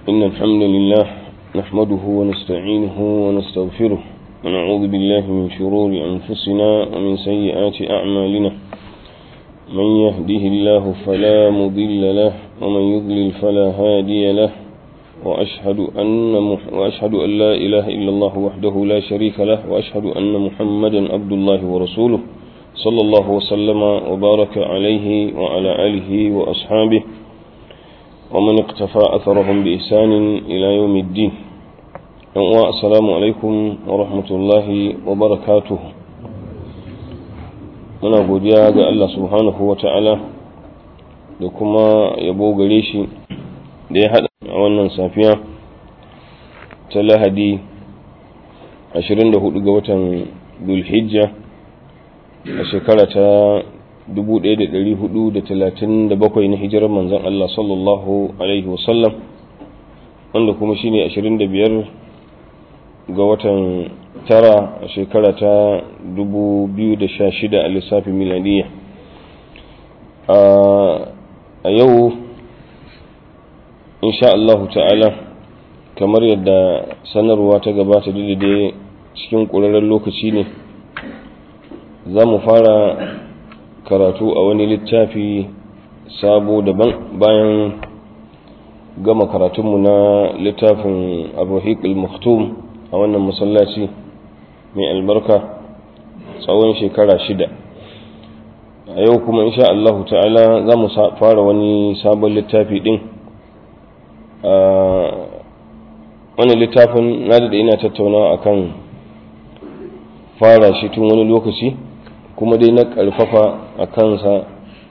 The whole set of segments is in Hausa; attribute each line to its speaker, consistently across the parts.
Speaker 1: إن الحمد لله نحمده ونستعينه ونستغفره ونعوذ بالله من شرور أنفسنا ومن سيئات أعمالنا من يهده الله فلا مضل له ومن يضلل فلا هادي له وأشهد أن, مح وأشهد أن لا إله إلا الله وحده لا شريك له وأشهد أن محمدا عبد الله ورسوله صلى الله وسلم وبارك عليه وعلى آله وأصحابه ومن اقتفى أثرهم بإحسان إلى يوم الدين السلام عليكم ورحمة الله وبركاته muna godiya ga Allah subhanahu wa ta'ala da kuma yabo gare shi da ya haɗa a wannan safiya ta lahadi 24 ga watan dulhijja a shekara ta 1437 na hijirar manzan Allah sallallahu Alaihi wasallam wanda kuma shine 25 ga watan tara a shekara ta 2016 a lissafin miladiya a yau insha Allahu ta'ala kamar yadda sanarwa ta gabata daidai cikin ƙurarren lokaci ne za mu fara karatu a wani littafi sabo daban bayan gama karatunmu na littafin abuhik al-maktum a wannan masallaci mai albarka tsawon shekara shida a yau kuma insha Allahu ta'ala za mu fara wani sabon littafi din wani littafin na da ina tattaunawa akan fara shi tun wani lokaci kuma dai na ƙarfafa a kansa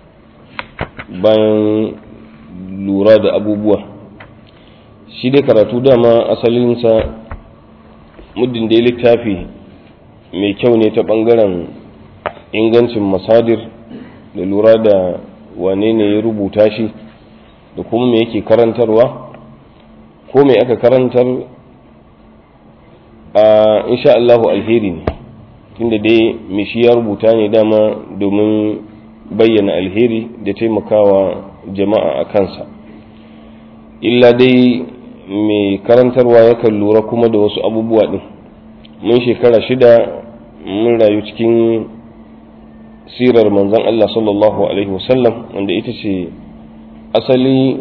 Speaker 1: bayan lura da abubuwa shi dai karatu dama asalinsa muddin dai littafi mai kyau ne ta ɓangaren ingancin masadir da lura da wane ne ya rubuta shi da kuma me yake karantarwa ko me aka karantar a insha Allahu alheri ne tunda dai me shi ya rubuta ne dama domin bayyana alheri da taimakawa jama'a a kansa illa dai mai karantarwa yakan lura kuma da wasu abubuwa din mun shekara shida mun rayu cikin sirar manzon Allah sallallahu alaihi wasallam wanda ita ce asali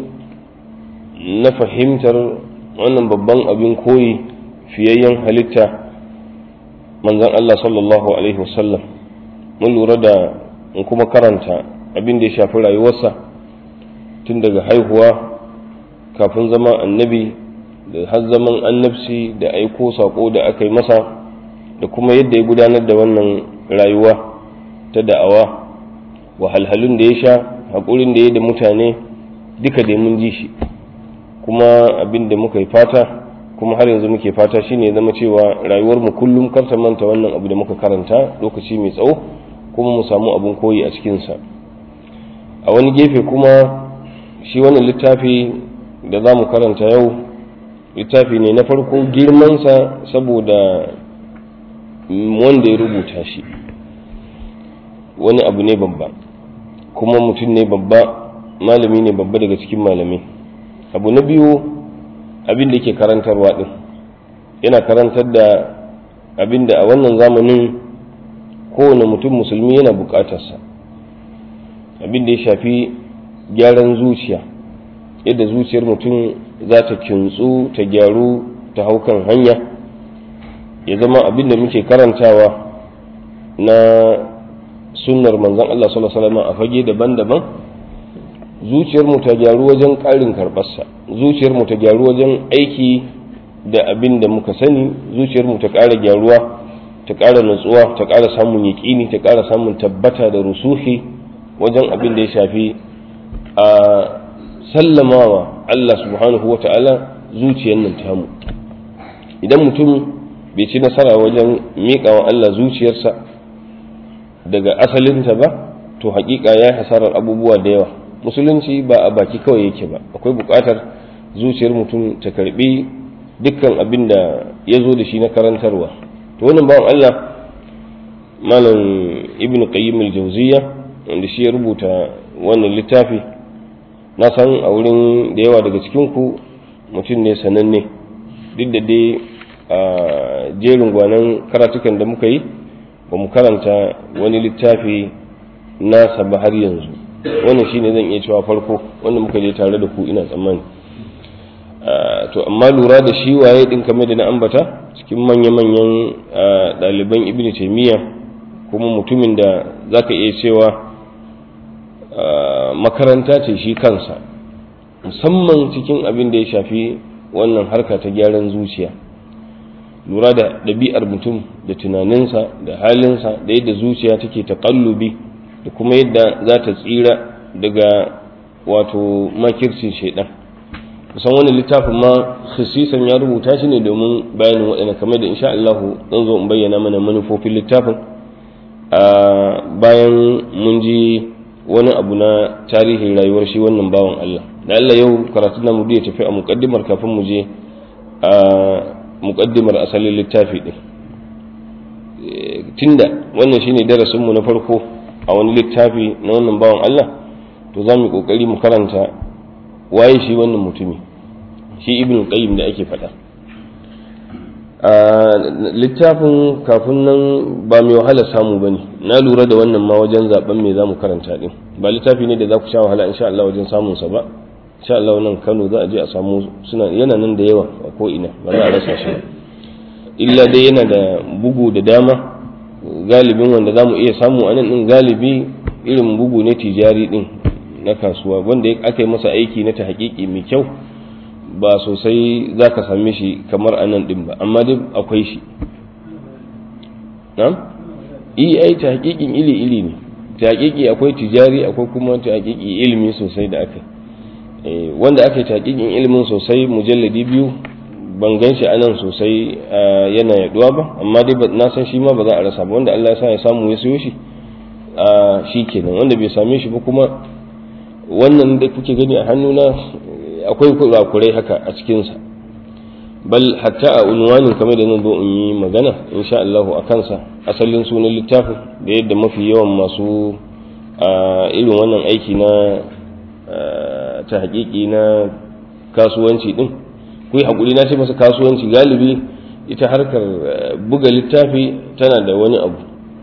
Speaker 1: na fahimtar wannan babban abin koyi fiyayyen halitta manzon Allah sallallahu alaihi wasallam mun lura da in kuma karanta abin da ya shafi rayuwarsa tun daga haihuwa kafin zama annabi da har zaman annabci da aiko sako da aka yi masa da kuma yadda ya gudanar da wannan rayuwa ta da'awa wahalhalun da ya sha haƙurin da ya da mutane duka da mun ji shi kuma abin da muka yi fata kuma har yanzu muke fata shine zama cewa rayuwar mu kullum kar ta manta wannan abu da muka karanta lokaci mai tsawo kuma mu samu abin koyi a cikinsa a wani gefe kuma shi wannan littafi da za mu karanta yau littafi ne na farko girmansa saboda wanda ya rubuta shi wani abu ne babba kuma mutum ne babba malami ne babba daga cikin malamai abu na biyu abin da ke karantarwa din yana karantar da abin da a wannan zamanin kowane mutum musulmi yana bukatarsa abin da ya shafi gyaran zuciya yadda zuciyar mutum za ta kintsu ta gyaru ta haukan hanya ya zama abin da muke karantawa na sunnar manzon Allah sallallahu alaihi wasallam a fage daban-daban zuciyarmu ta gyaru wajen ƙarin karɓarsa zuciyarmu ta gyaru wajen aiki da abin da muka sani zuciyarmu ta ƙara gyaruwa ta ƙara natsuwa ta ƙara samun yaƙini ta ƙara samun tabbata da rusuhi wajen abin da ya shafi a sallamawa Allah subhanahu wa ta'ala zuciyar nan tamu idan mutum bai ci nasara wajen miƙawa Allah zuciyarsa daga asalinta ba to haƙiƙa ya yi hasarar abubuwa da yawa musulunci ba a baki kawai yake ba akwai buƙatar zuciyar mutum ta karbi dukkan abin da ya zo da shi na karantarwa to wannan bawan Allah malam ibn qayyim al-jawziyya wanda shi ya rubuta wannan littafi na san a wurin da yawa daga cikin ku mutum ne sananne duk da dai a jerin gwanan karatukan da muka yi ba mu karanta wani littafi nasa ba har yanzu wannan shine zan iya cewa farko wanda muka je tare da ku ina tsammani to amma lura da shi waye din kamar da na ambata cikin manya-manyan ɗaliban ibn taimiyya kuma mutumin da zaka iya cewa makaranta ce shi kansa musamman cikin abin da ya shafi wannan harka ta gyaran zuciya lura da ɗabi'ar mutum da tunaninsa da halinsa da yadda zuciya take taƙallubi da kuma yadda za ta tsira daga wato makircin shaidan kusan wani littafin ma khasisan ya rubuta shi ne domin bayanin waɗanda kamar da insha Allah zan zo in bayyana mana manufofin littafin a bayan mun ji wani abu na tarihin rayuwar shi wannan bawan Allah da Allah yau karatun namu ya tafi a muƙaddimar kafin mu je a muƙaddimar asalin littafi ɗin tunda wannan shine darasinmu na farko a wani littafi na wannan bawan Allah to za mu ƙoƙari mu karanta waye shi wannan mutumi shi ibn qayyim da ake faɗa a littafin kafin nan ba mai wahala samu ba ne na lura da wannan ma wajen zaben me za mu karanta ɗin ba littafi ne da za ku sha wahala insha Allah wajen samunsa ba insha Allah nan Kano za a je a samu suna yana nan da yawa a ko ina ba za a rasa shi ba illa dai yana da bugu da dama galibin wanda za mu iya samu a nan ɗin galibi irin bugu ne tijari ɗin na kasuwa wanda aka yi masa aiki na ta haƙiƙi mai kyau ba sosai za ka same shi kamar a nan ɗin ba amma dai akwai shi na'am iya ai ta haƙiƙin ili ili ne ta haƙiƙi akwai tijari akwai kuma ta haƙiƙi ilimi sosai da aka yi wanda aka yi ta haƙiƙin ilimin sosai mujalladi biyu ban gan shi anan sosai yana yaduwa ba amma dai na san shi ma ba za a rasa ba wanda Allah ya sa ya samu ya siyo shi shi kenan wanda bai same shi ba kuma wannan da kuke gani a hannuna akwai kurakurai haka a cikinsa bal hatta a unwanin kamar da nan zo in yi magana insha Allah a kansa asalin sunan littafin da yadda mafi yawan masu irin wannan aiki na ta haƙiƙi na kasuwanci din ku yi haƙuri na ce masa kasuwanci galibi ita harkar buga littafi tana da wani abu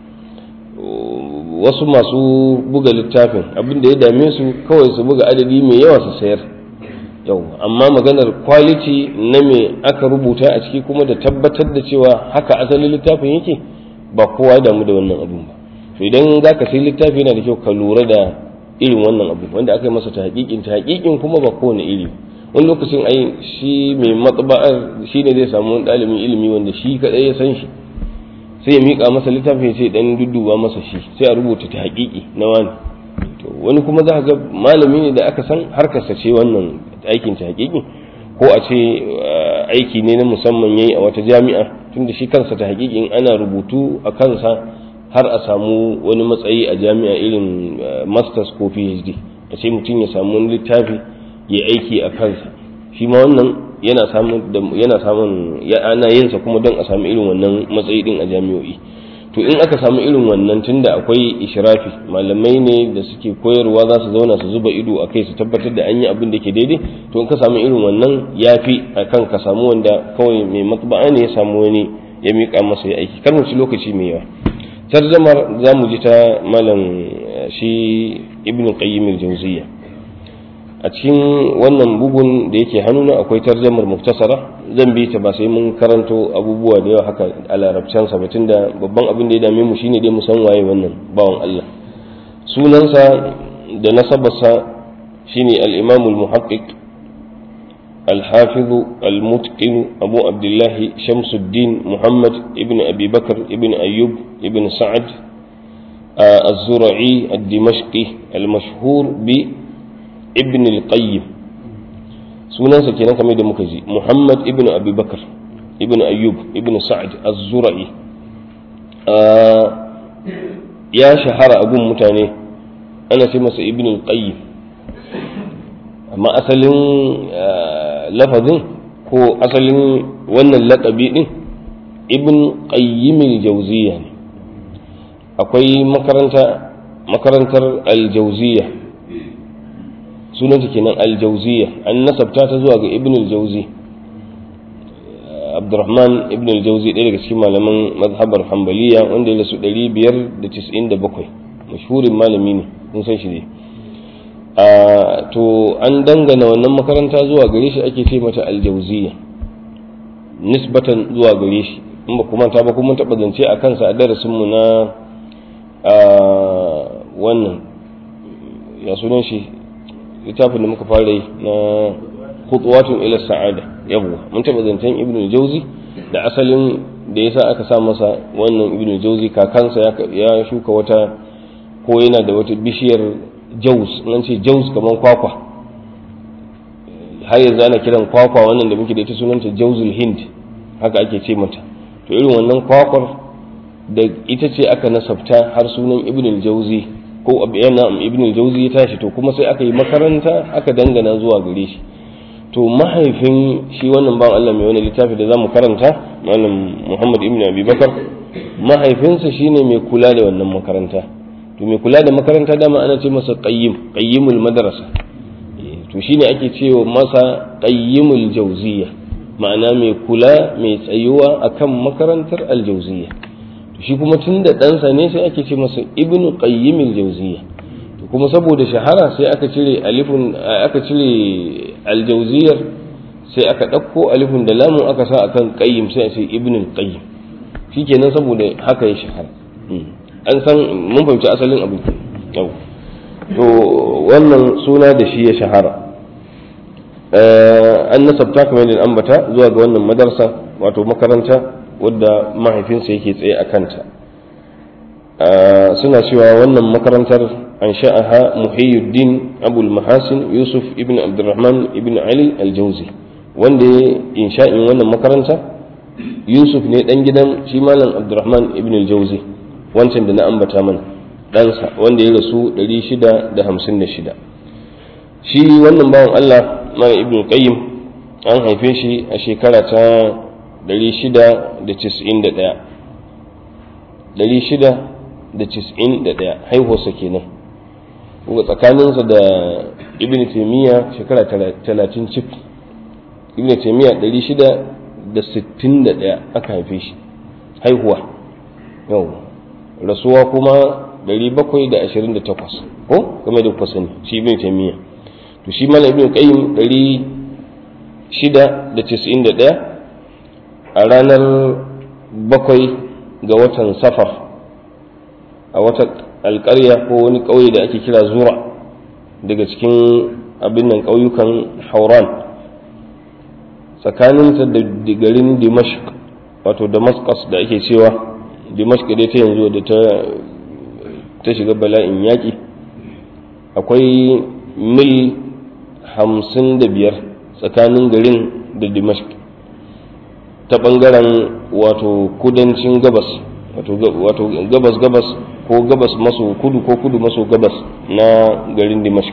Speaker 1: wasu masu buga littafin abin da ya dame su kawai su buga adadi mai yawa su sayar yau amma maganar quality na me aka rubuta a ciki kuma da tabbatar da cewa haka asalin littafin yake ba kowa damu da wannan abun ba to idan za ka sai littafi yana da kyau ka lura da irin wannan abu wanda aka yi masa ta haƙiƙin ta haƙiƙin kuma ba kowane iri wani lokacin ai shi mai matsaba'ar shi ne zai samu wani ɗalibin ilimi wanda shi kaɗai ya san shi sai ya miƙa masa littafin sai dan dudduba masa shi sai a rubuta ta haƙiƙi na wani to wani kuma za ga malami ne da aka san harkarsa ce wannan aikin ta haƙiƙi ko a ce aiki ne na musamman yayi a wata jami'a tunda shi kansa ta haƙiƙin ana rubutu a kansa har a samu wani matsayi a jami'a irin masters ko phd a ce mutum ya samu wani littafi ya aiki a kansa shi ma wannan yana samun yana samun ana yin sa kuma don a samu irin wannan matsayi din a jami'o'i to in aka samu irin wannan tunda akwai ishrafi malamai ne da suke koyarwa za su zauna su zuba ido a kai su tabbatar da an yi abin da ke daidai to in ka samu irin wannan yafi akan ka samu wanda kawai mai matba'a ne ya samu wani ya miƙa masa ya aiki kar mu ci lokaci mai yawa tarjamar za mu ji ta malam shi ibn qayyim al-jawziyya a cikin wannan bugun da yake hannuna akwai tarjamar muktasara zan bi ta ba sai mun karanto abubuwa da yawa haka a larabcan sa batun da babban abin da ya dame mu shine dai mu san waye wannan bawan Allah sunansa da nasabarsa shine al-imam al-muhaqqiq الحافظ المتقن أبو عبد الله شمس الدين محمد ابن أبي بكر ابن أيوب ابن سعد الزرعي الدمشقي المشهور بابن القيم sunansa kenan kamar da muka ji Muhammad ibn Abi Bakar ibn Ayyub ibn Sa'ad az-Zura'i ya shahara a gun mutane ana ce masa ibn al-Qayyim amma asalin lafazin ko asalin wannan laƙabi ɗin ibn qayyim al-jawziya ne akwai makaranta makarantar al-jawziya sunanta kenan aljauziya an nasabta ta zuwa ga ibn aljauzi abdurrahman ibn aljauzi ɗaya daga cikin malaman mazhabar hambaliya wanda ya rasu 597 mashhurin malami ne kun san shi ne to an dangana wannan makaranta zuwa gare shi ake ce mata aljauziya nisbatan zuwa gare shi in ba kuma ta ba kuma taɓa zance a kansa a darasinmu na wannan ya sunan shi littafin da muka fara yi na khutuwatun ila sa'ada yawwa mun taɓa zancen ibnu jauzi da asalin da yasa aka sa masa wannan ibnu jauzi kakansa ya shuka wata ko yana da wata bishiyar jaus nan ce jaus kamar kwakwa har yanzu ana kiran kwakwa wannan da muke da ita sunanta jauzul hind haka ake ce mata to irin wannan kwakwar da ita ce aka nasabta har sunan ibn jauzi ko yana ibn jauzi ya tashi to kuma sai aka yi makaranta aka dangana zuwa gare shi to mahaifin shi wannan ban Allah mai wani littafi da zamu karanta malam Muhammad ibn Abi Bakar mahaifinsa shine mai kula da wannan makaranta to mai kula da makaranta dama ana ce masa qayyim qayyimul madrasa to shine ake cewa masa qayyimul jawziya ma'ana mai kula mai tsayuwa akan makarantar aljawziya to shi kuma tunda ɗansa ne sai ake ce masa ibnu qayyimul jawziya to kuma saboda shahara sai aka cire alifun aka cire aljawziyar sai aka ɗauko alifun da lamun aka sa akan qayyim sai a ce ibnu qayyim shikenan saboda haka ya shahara an san mun fahimci asalin abin yau to wannan suna da shi ya shahara an nasabta kamar da ambata zuwa ga wannan madarsa wato makaranta wadda mahaifinsa yake tsaye a kanta suna cewa wannan makarantar an sha'aha muhiyyuddin abul mahasin yusuf ibn abdurrahman ibn ali aljauzi wanda ya insha'in wannan makaranta yusuf ne dan gidan shi malam abdurrahman ibn aljauzi wancan da na ambata mana ɗansa wanda ya rasu 656 shi wannan bawan Allah mara ibn qayyim an haife shi a shekara ta 691 haihuwarsa kenan kuma tsakaninsa da ibn taimiyya shekara 30 cif ibn taimiyya 661 aka haife shi haihuwa yau rasuwa kuma 728 ko game da kuka sani shi ibn taymiya to shi mana ibn qayyim 691 a ranar bakwai ga watan safar a wata alƙarya ko wani ƙauye da ake kira zura daga cikin abin nan ƙauyukan hauran tsakaninsa da garin dimashq wato damascus da ake cewa dimashq dai ta yanzu da ta shiga bala'in yaƙi akwai mil hamsin da biyar tsakanin garin da dimashq ta ɓangaren wato kudancin gabas wato gabas gabas ko gabas maso kudu ko kudu maso gabas na garin dimashq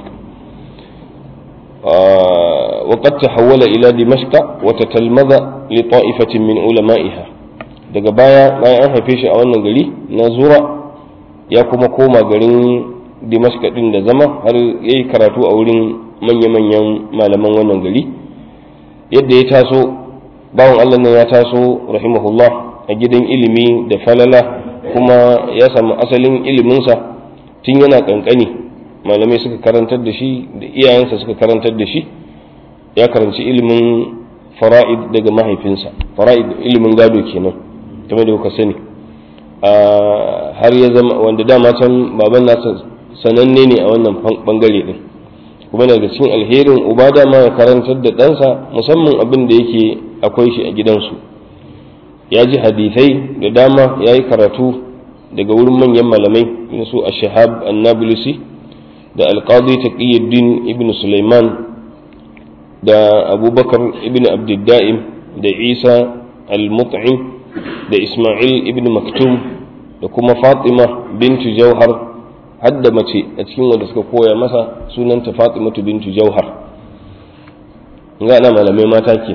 Speaker 1: وقد تحول إلى دمشق وتتلمذ لطائفة من علمائها daga baya bayan an haife shi a wannan gari na zura ya kuma koma garin dimashka din da zama har ya yi karatu a wurin manya-manyan malaman wannan gari yadda ya taso bawan allah nan ya taso rahimahullah a gidan ilimi da falala kuma ya samu asalin iliminsa tun yana kankani malamai suka karantar da shi da iyayensa suka karantar da shi ya karanci ilimin fara'id daga mahaifinsa fara'id ilimin gado kenan kamar da kuka sani har ya zama wanda dama can baban nasa sananne ne a wannan bangare din kuma daga cikin alherin uba dama ya karantar da ɗansa musamman abin da yake akwai shi a gidansu ya ji hadithai da dama ya yi karatu daga wurin manyan malamai su a shahab annabulusi da alƙadi taqiyuddin ibn sulaiman da abubakar ibn abdidda'im da isa al-mut'im da isma'il ibn maktum da kuma fatima bintu jauhar hadda mace a cikin wanda suka koya masa sunanta fatimatu bintu jauhar ga ana malamai mata ke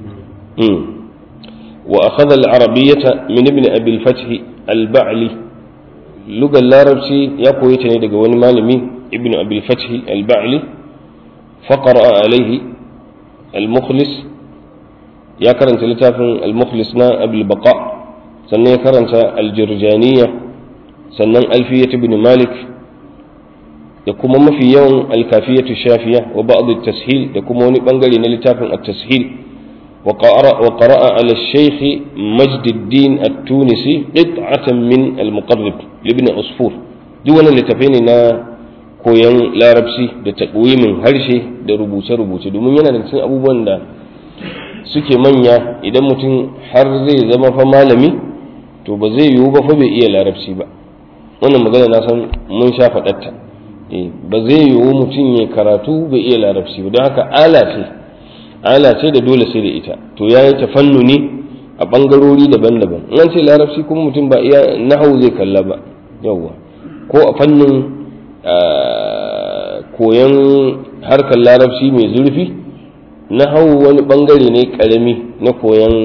Speaker 1: wa akhadha al-arabiyyata min ibn abi al-fath al-ba'li lugar larabci ya koyi ta ne daga wani malami ibn abi al-fath al-ba'li faqara alaihi al-mukhlis ya karanta littafin al-mukhlis na abul baqa sannan ya karanta al-jirjaniyya sannan alfiyat ibn malik da kuma mafi yawan al-kafiyatu shafiya wa ba'd at-tashil da kuma wani bangare na littafin at-tashil وقرأ على الشيخ مجد الدين التونسي قطعة من المقرب لابن عصفور دون littafai na koyon larabci da takwimin harshe da rubuce-rubuce domin yana da cikin abubuwan da suke manya idan mutum har zai zama fa malami to ba zai yiwu ba fa bai iya larabci ba wannan magana na san mun sha faɗatta ba zai yiwu mutum ya karatu bai iya larabci ba don haka ala ce ala ce da dole sai da ita to ya yi tafannuni a ɓangarori daban-daban in an ce larabci kuma mutum ba iya nahau zai kalla ba yawwa ko a fannin koyon harkar larabci mai zurfi nahau wani ɓangare ne ƙarami na koyon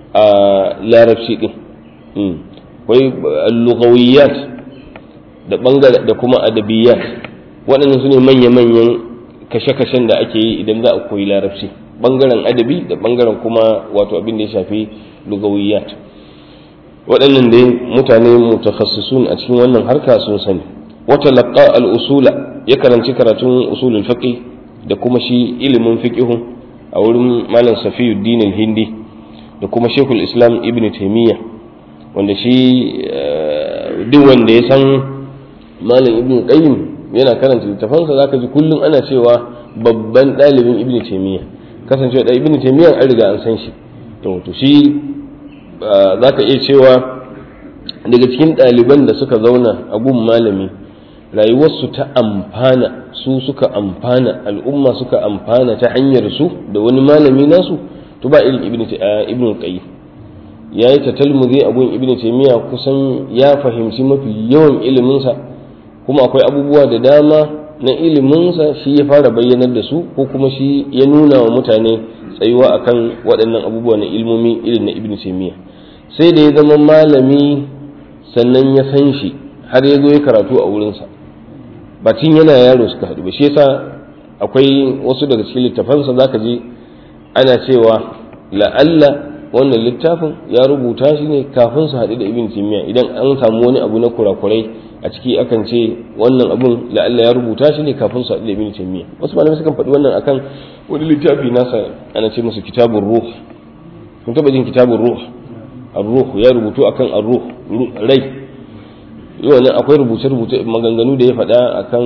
Speaker 1: larabci ɗin akwai lugawiyat da ɓangare da kuma adabiyat waɗannan su ne manya-manyan kashe-kashen da ake yi idan za a koyi larabci bangaren adabi da bangaren kuma wato abin da ya shafi lugawiyat waɗannan dai mutane mutakhassisun a cikin wannan harka sun sani wata laqqa al-usula ya karanci karatun usulul fiqh da kuma shi ilimin fiqh a wurin malam Safiyuddin al-Hindi da kuma Sheikhul Islam Ibn Taymiyyah wanda shi duk wanda ya san malam Ibn Qayyim yana karanta littafansa zaka ji kullum ana cewa babban ɗalibin Ibn Taymiyyah kasancewa da ibn taymiyyah an riga an san shi to to shi za ka iya cewa daga cikin ɗaliban da suka zauna a gun malami rayuwarsu ta amfana su suka amfana al'umma suka amfana ta hanyar su da wani malami nasu to ba irin ibn ibn qayyim ya yi ta talmuzi a gun ibn taymiyyah kusan ya fahimci mafi yawan iliminsa kuma akwai abubuwa da dama na iliminsa shi ya fara bayyanar da su ko kuma shi ya nuna wa mutane tsayuwa akan waɗannan abubuwa na ilmomi irin na ibn taymiya sai da ya zama malami sannan ya san shi har ya zo ya karatu a wurinsa ba tun yana yaro suka haɗu ba shi yasa akwai wasu daga cikin littafansa zaka ji ana cewa la'alla wannan littafin ya rubuta shi ne kafin su haɗu da ibn taymiya idan an samu wani abu na kurakurai a ciki akan ce wannan abun la'alla ya rubuta shi ne kafin su haɗu da ibn taymiya wasu malamai sukan faɗi wannan akan wani littafi nasa ana ce masa kitabun ruh kun taɓa jin kitabun ruh ar-ruh ya rubutu akan ar-ruh rai wannan akwai rubuce rubuce maganganu da ya faɗa akan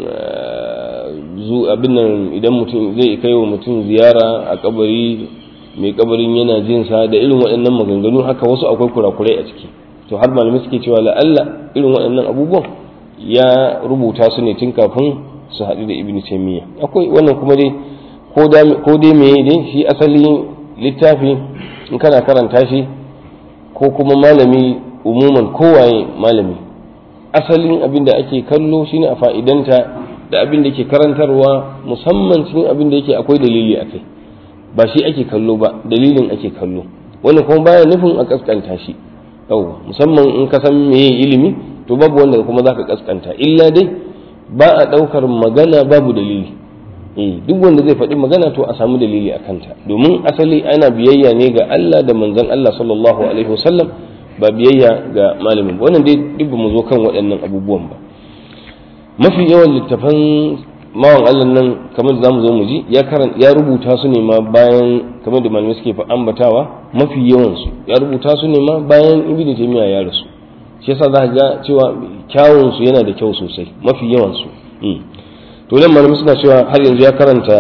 Speaker 1: zu abin nan idan mutum zai kai wa mutum ziyara a kabari mai kabarin yana jin sa da irin waɗannan maganganu haka wasu akwai kurakurai a ciki to har malamai suke cewa la'alla irin waɗannan abubuwan ya rubuta su ne tun kafin su haɗu da ibn taymiya akwai wannan kuma dai ko dai me dai shi asali littafi in kana karanta shi ko kuma malami umuman kowaye malami asalin abin da ake kallo shine a fa'idanta da abin da ke karantarwa musamman cikin abin da yake akwai dalili a kai ba shi ake kallo ba dalilin ake kallo wannan kuma baya nufin a kaskanta shi yawwa musamman in ka san meye ilimi to babu wanda kuma zaka kaskanta illa dai ba a daukar magana babu dalili eh duk wanda zai faɗi magana to a samu dalili a kanta domin asali ana biyayya ne ga Allah da manzon Allah sallallahu alaihi wasallam ba biyayya ga malamin ba wannan dai duk mu zo kan waɗannan abubuwan ba mafi yawan littafan mawan Allah nan kamar da zamu zo mu ji ya karan ya rubuta su ne ma bayan kamar da malamai suke ambatawa mafi yawan su ya rubuta su ne ma bayan ibnu taymiya ya rasu shi yasa za ga cewa kyawun su yana da kyau sosai mafi yawan su to nan malamai suna cewa har yanzu ya karanta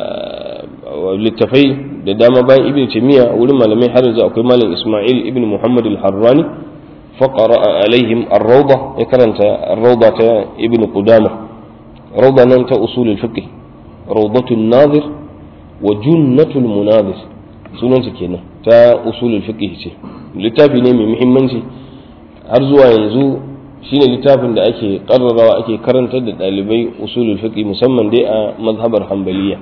Speaker 1: littafai da dama bayan ibnu taymiya wurin malamai har yanzu akwai malam isma'il ibnu muhammad al-harrani فقرأ عليهم الروضة يكرنت الروضة ابن قدامة روضة ننت أصول الفقه روضة الناظر وجنة المناظر sunan su kenan ta usulul fiqh ce littafi ne mai muhimmanci har zuwa yanzu shine littafin da ake karrarawa ake karantar da dalibai usulul fiqh musamman dai a mazhabar hanbaliya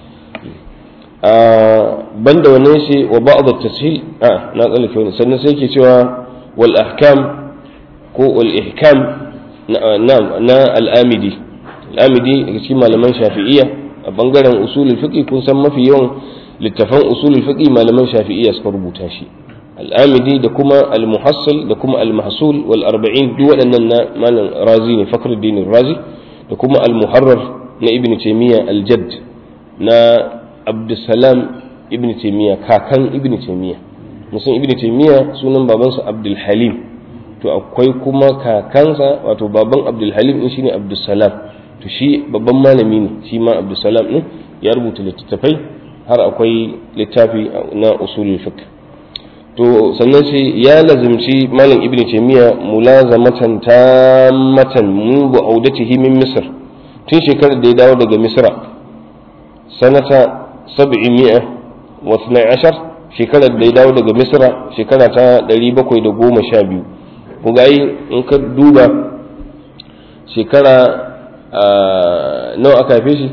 Speaker 1: a banda wannan shi wa ba'd at-tashil a na tsallake wani sannan sai ke cewa والأحكام ko والإحكام نعم نا الآمدي الآمدي كما لمن شافعية a bangaren usulul fiqh kun san mafi yawan littafan usulul fiqh malaman shafi'iyya suka rubuta shi al-amidi da kuma al-muhassil da kuma al-mahsul wal arba'in duk waɗannan na malam razi ne fakhruddin razi da kuma al-muharrar na ibn taymiya al-jadd na abdussalam ibn taymiya kakan ibn taymiya musan ibn taymiya sunan babansa abdul halim to akwai kuma kakansa wato baban abdul halim din shine abdussalam to shi babban malami ne shi ma abdussalam din ya rubuta littattafai har akwai littafi na usulul fiqh to sannan shi ya lazimci malam ibn taymiya mulazamatan tammatan mun bu audatihi min misr tun shekarar da ya dawo daga misra sanata 712 shekarar da ya dawo daga misra shekara ta 712 ku ga in ka duba shekara nawa aka haife shi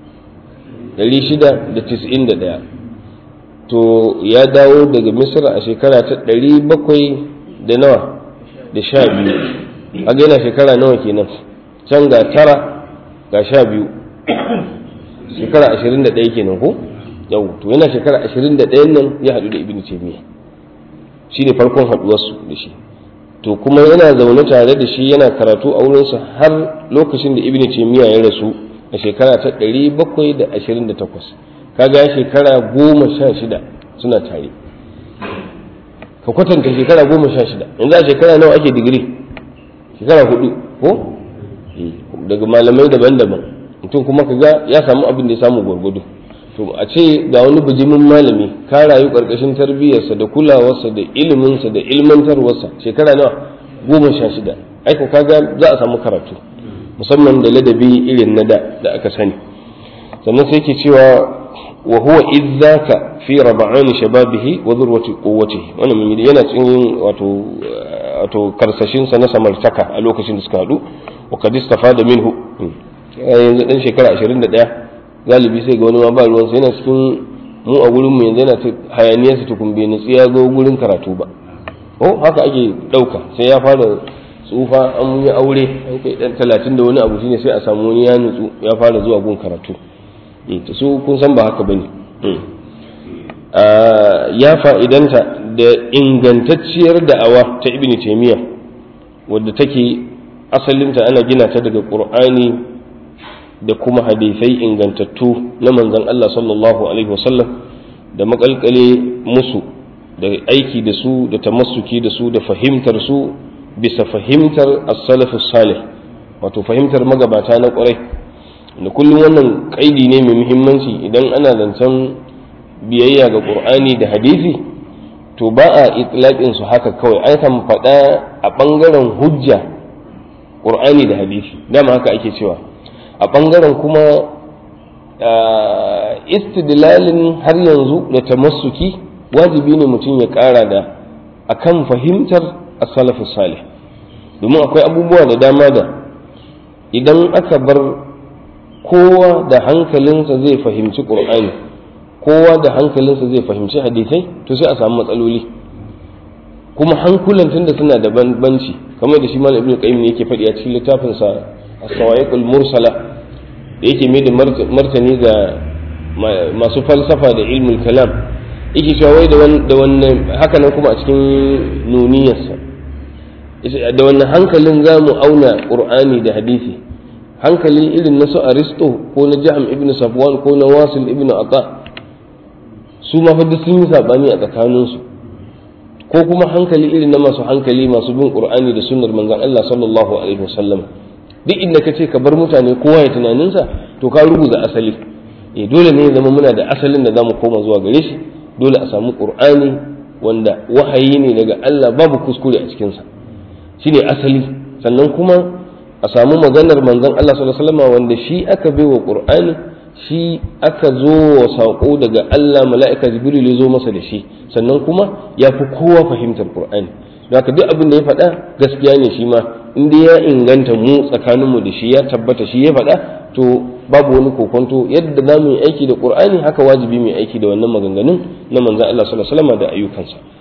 Speaker 1: 691 to ya dawo daga misra a shekara ta 700 da nawa da sha biyu a yana shekara nawa kenan can ga tara ga sha biyu shekara 21 kenan ko yau to yana shekara 21 nan ya haɗu da ibn taymiya shi ne farkon haɗuwarsu da shi to kuma yana zaune tare da shi yana karatu a wurinsa har lokacin da ibn taymiya ya rasu a shekara ta 728 kaga shekara goma sha shida suna tare ka kwatanta shekara goma sha shida yanzu a shekara nawa ake digiri shekara hudu ko daga malamai daban-daban mutum kuma kaga ya samu abin da ya samu gwargwado to a ce ga wani bijimin malami ka rayu karkashin tarbiyyarsa da kulawarsa da iliminsa da ilmantarwarsa shekara nawa goma sha shida aiko kaga za a samu karatu musamman da ladabi irin na da da aka sani sannan sai ke cewa wa huwa idzaka fi rab'an shababihi wa dhurwati quwwatihi wannan mun yana cikin wato wato karsashin sa na samartaka a lokacin da suka hadu wa kad istafada minhu yanzu dan shekara 21 galibi sai ga wani ma ba ruwan sai yana cikin mu a gurin mu yanzu yana ta hayaniyar sa tukun bai nutsi ya zo gurin karatu ba oh haka ake dauka sai ya fara tsufa an yi aure an kai dan 30 da wani abu shine sai a samu wani ya nutsu ya fara zuwa gun karatu to su kun san ba haka bane ya fa'idanta da ingantacciyar da'awa ta ibn taymiya wadda take asalinta ana gina ta daga qur'ani da kuma hadisai ingantattu na manzon Allah sallallahu alaihi wasallam da makalkale musu da aiki da su da tamassuki da su da fahimtar su bisa fahimtar as-salaf salih wato fahimtar magabata na ƙwarai da kullum wannan kaidi ne mai muhimmanci idan ana zancen biyayya ga qur'ani da hadisi to ba a itlaqin su haka kawai an kan faɗa a ɓangaren hujja qur'ani da hadisi dama haka ake cewa a ɓangaren kuma istidlalin har yanzu da tamassuki wajibi ne mutum ya ƙara da akan fahimtar as-salafu salih domin akwai abubuwa da dama da idan aka bar kowa da hankalinsa zai fahimci ƙur'ani kowa da hankalinsa zai fahimci hadisai to sai a samu matsaloli kuma hankulan tunda suna da banbanci kamar da shi malam ibnu qayyim yake faɗi a cikin littafin sa as-sawaiqul mursala da yake mai da martani ga masu falsafa da ilmul kalam yake cewa wai da wannan haka nan kuma a cikin nuniyarsa da wannan hankalin za mu auna qur'ani da hadisi hankali irin na su aristo ko na jaham ibn safwan ko na wasil ibn ata su ma fa sun yi sabani a tsakaninsu ko kuma hankali irin na masu hankali masu bin qur'ani da sunnar manzon Allah sallallahu alaihi wasallam duk inda kace ka bar mutane kowa ya tunaninsa to ka rubuta asali eh dole ne ya zama muna da asalin da zamu koma zuwa gare shi dole a samu qur'ani wanda wahayi ne daga Allah babu kuskure a cikinsa shine asali sannan kuma a samu maganar manzon Allah sallallahu alaihi wasallam wanda shi aka baiwa Qur'ani shi aka zo wa sako daga Allah mala'ika Jibril ya zo masa da shi sannan kuma ya fi kowa fahimtar Qur'ani haka duk abin da ya faɗa gaskiya ne shi ma in dai ya inganta mu tsakaninmu da shi ya tabbata shi ya faɗa to babu wani kokonto yadda za mu yi aiki da Qur'ani haka wajibi mu yi aiki da wannan maganganun na manzon Allah sallallahu alaihi wasallam da ayyukansa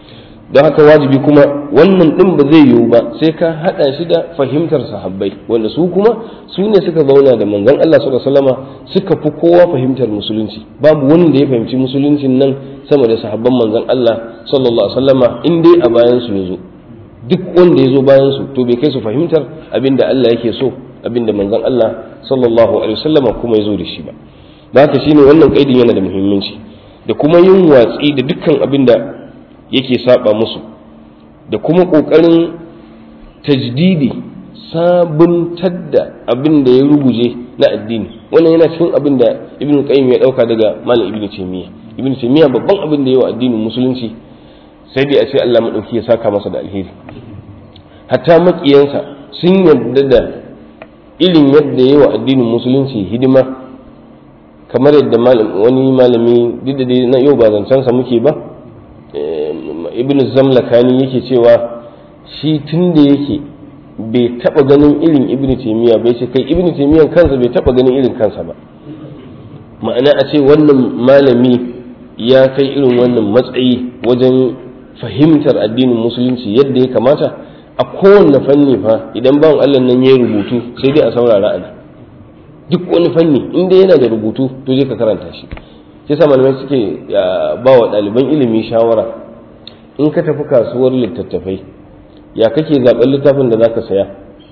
Speaker 1: don haka wajibi kuma wannan din ba zai yiwu ba sai ka hada shi da fahimtar sahabbai wanda su kuma su ne suka zauna da manzon Allah sallallahu alaihi wasallama suka fi kowa fahimtar musulunci babu wanda ya fahimci musuluncin nan sama da sahabban manzon Allah sallallahu alaihi wasallama in dai a bayan su yazo duk wanda ya zo bayan su to bai kai su fahimtar abinda Allah yake so abinda manzon Allah sallallahu alaihi wasallama kuma ya zo da shi ba da haka shine wannan kaidin yana da muhimmanci da kuma yin watsi da dukkan abinda yake saba musu da kuma ƙoƙarin tajdidi sabuntar da abin da ya ruguje na addini wannan yana cikin abin da ibn qayyim ya dauka daga malam ibn taymiya ibn taymiya babban abin da yawa addinin musulunci sai dai a ce Allah madauki ya saka masa da alheri hatta makiyansa sun yarda da irin yadda yawa addinin musulunci hidima kamar yadda wani malami duk da na yau ba zancensa muke ba ibn zamlakani yake cewa shi tun da yake bai taba ganin irin ibn taimiyya bai ce kai ibn taimiyya kansa bai taba ganin irin kansa ba ma'ana a ce wannan malami ya kai irin wannan matsayi wajen fahimtar addinin musulunci yadda ya kamata a kowanne fanni fa idan bawan allah nan ya rubutu sai dai a saurara ana duk wani fanni inda yana da rubutu to je ka karanta shi shi sa malamai suke ba wa ɗaliban ilimi shawara in ka tafi kasuwar littattafai ya kake zaɓen littafin da zaka saya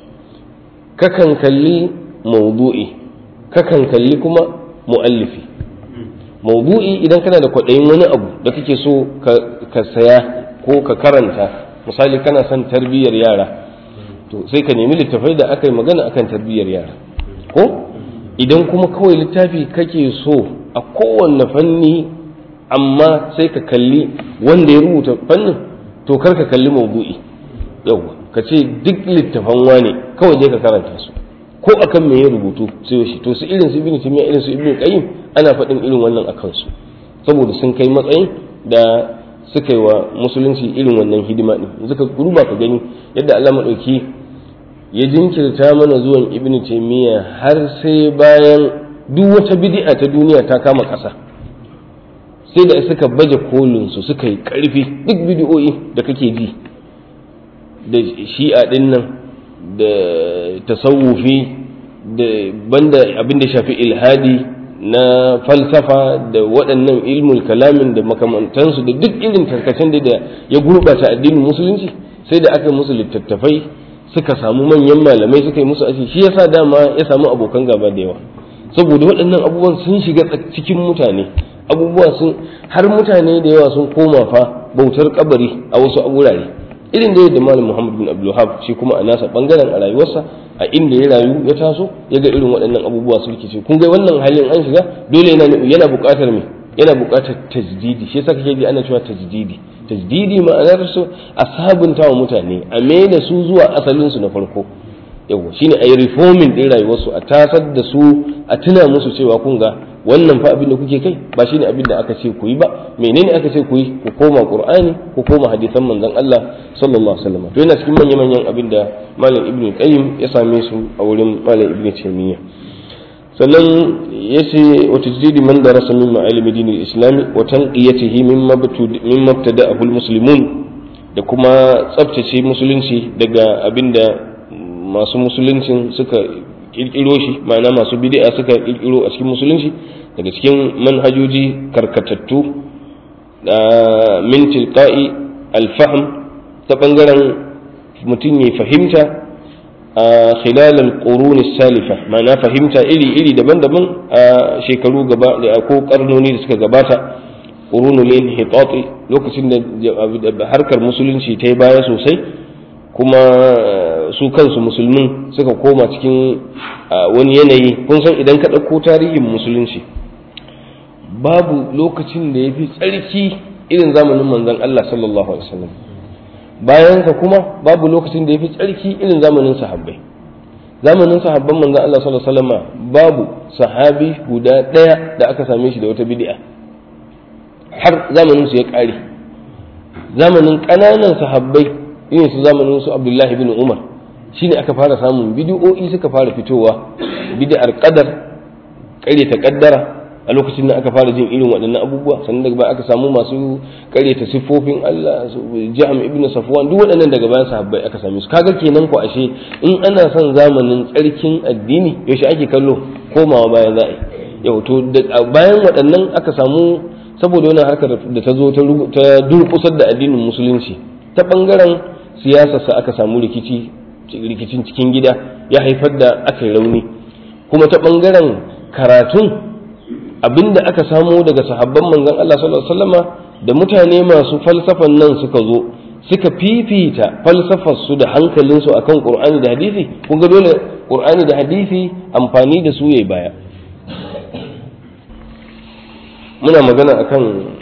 Speaker 1: kakan kalli maudu'i kakan kalli kuma mu'allifi maudu'i idan kana da kwaɗayin wani abu da kake so ka saya ko ka karanta misali kana son tarbiyyar yara to sai ka nemi littafai da aka yi magana akan tarbiyyar yara ko idan kuma kawai littafi kake so a kowanne fanni amma sai ka kalli wanda ya rubuta fannin to kar ka kalli maudu'i yawwa ka ce duk littafan wane kawai je ka karanta su ko akan me ya rubutu sai shi to su irin su ibnu timiya irin su ibnu qayyim ana faɗin irin wannan akan su saboda sun kai matsayin da suka yi wa musulunci irin wannan hidima din yanzu ka duba ka gani yadda Allah madauki ya jinkirta mana zuwan ibnu taymiya har sai bayan duk wata bid'a ta duniya ta kama ƙasa sai da suka baje kolin su suka yi ƙarfi duk bid'o'i da kake ji da shi'a din nan da tasawufi da banda abin da shafi ilhadi na falsafa da waɗannan ilmul kalamin da makamantansu da duk irin tarkacen da ya gurɓata addinin musulunci sai da aka musu littattafai suka samu manyan malamai suka yi musu ashi shi yasa dama ya samu abokan gaba da yawa saboda waɗannan abubuwan sun shiga cikin mutane abubuwa sun har mutane da yawa sun koma fa bautar kabari a wasu wurare irin da yadda malam muhammad bin abdulhab shi kuma a nasa bangaren a rayuwarsa a inda ya rayu ya taso ya ga irin waɗannan abubuwa su rikice kun ga wannan halin an shiga dole yana yana buƙatar me yana buƙatar tajdidi shi yasa kake ji ana cewa tajdidi tajdidi ma'anar su a sabunta wa mutane a mai da su zuwa asalin su na farko yawa shine ayi reforming din rayuwarsu a tasar da su a tuna musu cewa kun ga wannan fa abin da kuke kai ba shine abin da aka ce ku yi ba menene aka ce ku yi ku koma qur'ani ku koma hadisan manzon Allah sallallahu alaihi wasallam to yana cikin manyan manyan abin da malam ibnu qayyim ya same su a wurin malam ibnu taymiya sannan yace wa tajdidi man darasa min ma'alimi din al-islam wa tanqiyatihi mimma mimma ibtada'ahu al-muslimun da kuma tsaftace musulunci daga abinda masu musuluncin suka kirkiro shi ma'ana masu bid'a suka kirkiro a cikin musulunci daga cikin manhajoji karkatattu min tilqa'i alfahm ta bangaren mutum ya fahimta a khilal al-qurun salifa ma'ana fahimta iri iri daban-daban a shekaru gaba da ko karnoni da suka gabata qurunul inhitati lokacin da harkar musulunci ta yi baya sosai kuma su kansu musulmin suka koma cikin wani yanayi kun san idan ka ɗauko tarihin musulunci babu lokacin da ya fi tsarki irin zamanin manzon Allah sallallahu alaihi wasallam bayansa kuma babu lokacin da ya fi tsarki irin zamanin sahabbai zamanin sahabban manzon Allah sallallahu alaihi wasallam babu sahabi guda ɗaya da aka same shi da wata bid'a har zamanin su ya ƙare zamanin ƙananan sahabbai irin su zamanin su Abdullahi bin Umar shine aka fara samun bid'o'i suka fara fitowa bid'ar qadar ta kaddara a lokacin da aka fara jin irin waɗannan abubuwa sannan daga baya aka samu masu karyata siffofin Allah su Jam ibn Safwan duk waɗannan daga bayan sahabbai aka same su kaga kenan ko ashe in ana son zamanin tsarkin addini yaushe ake kallo komawa bayan za a yi yau to bayan waɗannan aka samu saboda wannan harkar da ta zo ta durƙusar da addinin musulunci ta ɓangaren siyasarsa aka samu rikici rikicin cikin gida ya haifar da aka yi rauni kuma ta ɓangaren karatun abinda aka samo daga sahabban manzon Allah sallallahu alaihi wasallama da mutane masu falsafan nan suka zo suka fifita falsafar su da hankalin su akan Qur'ani da hadisi kun ga dole Qur'ani da hadisi amfani da su yayi baya muna magana akan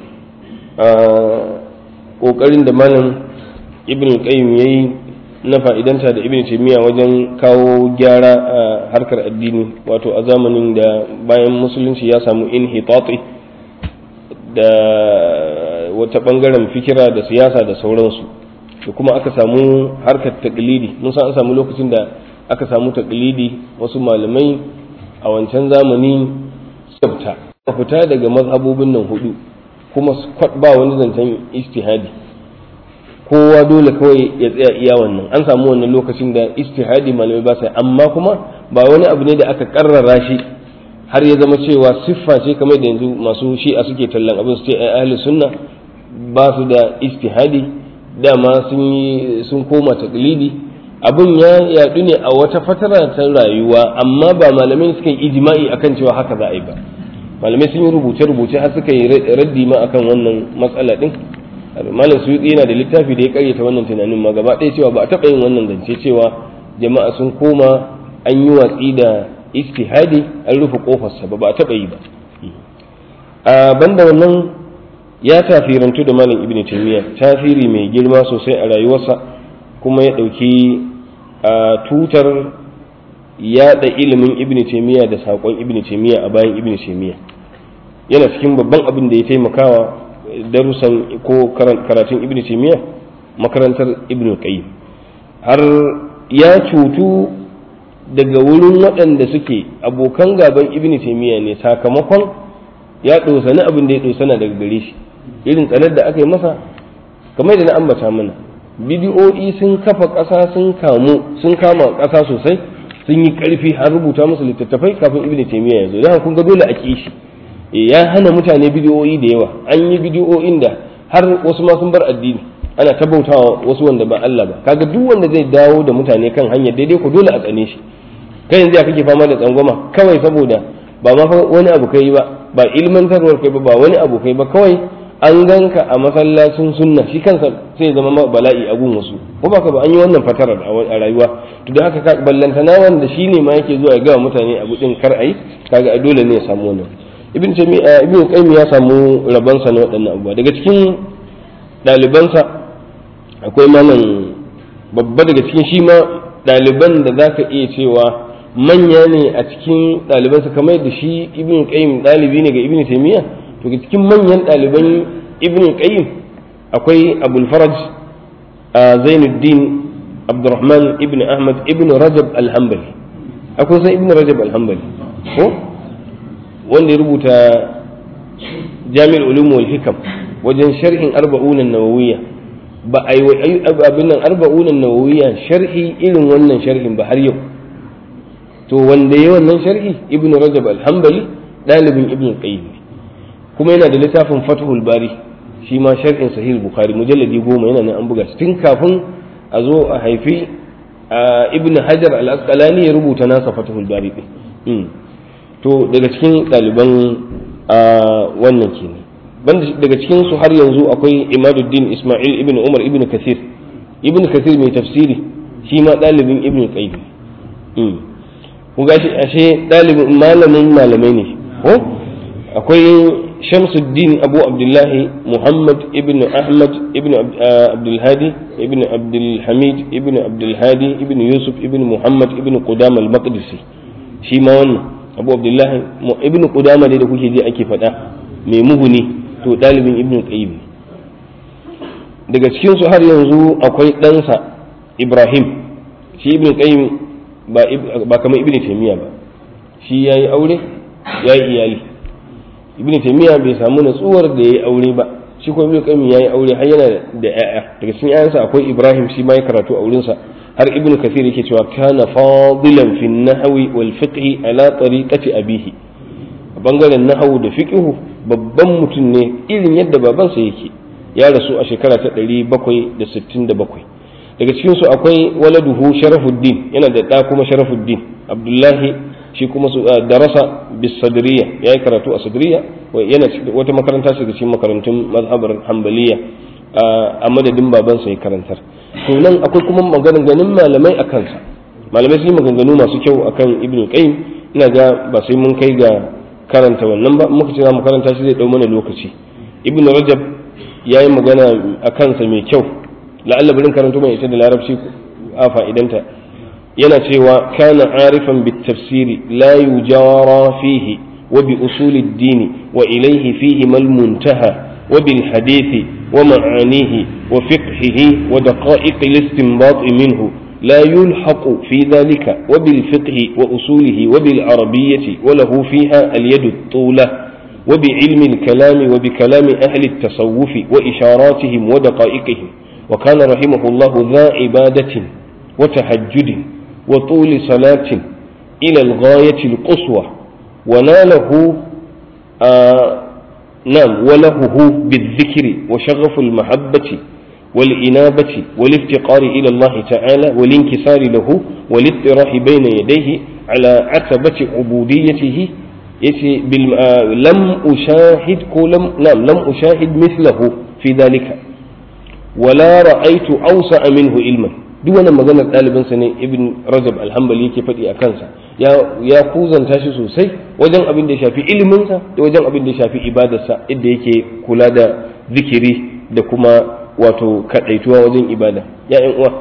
Speaker 1: kokarin da malam Ibn Qayyim yayi na fa'idanta da ibn taimiyya wajen kawo gyara a harkar addini wato a zamanin da bayan musulunci ya samu inhitati da wata bangaren fikira da siyasa da sauransu da kuma aka samu harkar taklidi mun san an samu lokacin da aka samu taklidi wasu malamai a wancan zamani tsafta fita daga mazhabobin nan hudu kuma ba wani zancen istihadi kowa dole kawai ya tsaya iya wannan an samu wannan lokacin da istihadi malamai ba sai amma kuma ba wani abu ne da aka karrara shi har ya zama cewa siffa ce kamar da yanzu masu shi'a suke tallan abin su ce ai ahli sunna ba su da istihadi dama sun yi sun koma taqlidi abin ya yadu ne a wata fatara ta rayuwa amma ba malamai suka yi ijma'i akan cewa haka za a yi ba malamai sun yi rubuce-rubuce har suka yi raddi ma akan wannan matsala din malam suyuti yana da littafi da ya karyata wannan tunanin ma gaba ɗaya cewa ba a taɓa yin wannan zance cewa jama'a sun koma an yi watsi da istihadi an rufe kofarsa ba ba a taɓa yi ba a banda wannan ya tafirantu da malam ibn taymiya tasiri mai girma sosai a rayuwarsa kuma ya ɗauki a tutar yaɗa ilimin ibn taymiya da saƙon ibn taymiya a bayan ibn taymiya yana cikin babban abin da ya taimakawa darussan ko karatun ibn taymiya makarantar ibn qayyim har ya cutu daga wurin waɗanda suke abokan gaban ibn taymiya ne sakamakon ya ɗosani abin da ya ɗosana daga gare shi irin tsanar da aka yi masa kamar da na ambata mana bidiyo'i sun kafa ƙasa sun kamu sun kama ƙasa sosai sun yi ƙarfi har rubuta musu littattafai kafin ibn taymiya ya zo dan kun ga dole a ƙi shi ya hana mutane bidiyoyi da yawa an yi bidiyoyin da har wasu ma sun bar addini ana ta bautawa wasu wanda ba Allah ba kaga duk wanda zai dawo da mutane kan hanyar daidai ko dole a tsane shi kai yanzu ya kake fama da tsangwama kawai saboda ba ma wani abu kai ba ba ilmantarwar kai ba ba wani abu kai ba kawai an ganka a masallacin sunna shi kansa sai zama bala'i a gun wasu ko ba ka ba an yi wannan fatarar a rayuwa to da haka ballantana wanda shine ma yake zuwa ya ga mutane abu din kar ayi kaga dole ne ya samu wannan ibn jami'a ibn qayyim ya samu rabansa na waɗannan abubuwa daga cikin ɗalibansa akwai malam babba daga cikin shi ma ɗaliban da zaka iya cewa manya ne a cikin ɗalibansa kamar da shi ibn qayyim ɗalibi ne ga ibn taymiya to ga cikin manyan ɗaliban ibn qayyim akwai abul faraj zainuddin abdurrahman ibn ahmad ibn rajab al-hanbali akwai sai ibn rajab al-hanbali ko wanda ya rubuta jami'ar ulum wal hikam wajen sharhin arba'un an-nawawiyya ba ai abin nan arba'un an-nawawiyya sharhi irin wannan sharhin ba har yau to wanda ya wannan sharhi ibn rajab al-hanbali dalibin ibn qayyim kuma yana da littafin fathul bari shi ma sharhin sahih bukhari mujalladi goma yana nan an buga shi tun kafin a zo a haifi ibn hajar al-asqalani ya rubuta nasa fathul bari din to daga cikin ɗaliban wannan kenan banda daga cikin su har yanzu akwai imaduddin isma'il ibn umar ibn kasir ibn kasir mai tafsiri shi ma ɗalibin ibn qayyim ku gashi ashe ɗalibin malamin malamai ne ko akwai shamsuddin abu abdullahi muhammad ibn ahmad ibn abdulhadi ibn abdulhamid ibn abdulhadi ibn yusuf ibn muhammad ibn qudam al-maqdisi shi ma wannan abu abdullahi ibn qudama dai da kuke ji ake faɗa mai muhuni to ɗalibin ibn qayyim daga cikin su har yanzu akwai ɗansa ibrahim shi ibn qayyim ba ba kamar ibn taymiya ba shi yayi aure yayi iyali ibn taymiya bai samu natsuwar da yayi aure ba shi kuma ibn qayyim yayi aure har yana da ƴaƴa daga cikin ƴaƴansa akwai ibrahim shi ma ya karatu a wurinsa har ibn kathir yake cewa kana fadilan fi nahwi wal fiqh ala tariqati abihi a bangaren nahwu da fiqh babban mutum ne irin yadda babansa yake ya rasu a shekara ta 767 daga cikin su akwai waladuhu sharafuddin yana da ɗa kuma sharafuddin abdullahi shi kuma su darasa bis sadriya yayi karatu a sadriya yana wata makaranta ce cikin makarantun mazhabar hanbaliya a madadin babansa ya karantar to nan akwai kuma maganganun malamai a kansa malamai sun yi maganganu masu kyau akan ibn qayyim ina ga ba sai mun kai ga karanta wannan ba muka ce za mu karanta shi zai dau mana lokaci ibn rajab yayi magana a kansa mai kyau la'alla barin karanto mai ita da larabci a fa'idanta yana cewa kana arifan bit tafsiri la yujara fihi wa bi usuli ad-din wa ilayhi fihi mal muntaha wa bil hadithi wa ma'anihi wa fiqhihi wa daqa'iq al-istinbat minhu لا يلحق في ذلك وبالفقه وأصوله وبالعربية وله فيها اليد الطولة وبعلم الكلام وبكلام أهل التصوف وإشاراتهم ودقائقهم وكان رحمه الله ذا عبادة وتهجد وطول صلاة إلى الغاية القصوى وناله آه نعم ولهه بالذكر وشغف المحبة والإنابة والافتقار إلى الله تعالى والانكسار له والاضطراح بين يديه على عتبة عبوديته لم أشاهد لم نعم لم أشاهد مثله في ذلك ولا رأيت أوسع منه علما duk wannan maganar ɗalibinsa ne ibn rajab alhambali yake faɗi a kansa ya kuzanta shi sosai wajen abin da ya shafi iliminsa da wajen abin da ya shafi ibadarsa inda yake kula da zikiri da kuma wato kaɗaituwa wajen ibada ya'yan uwa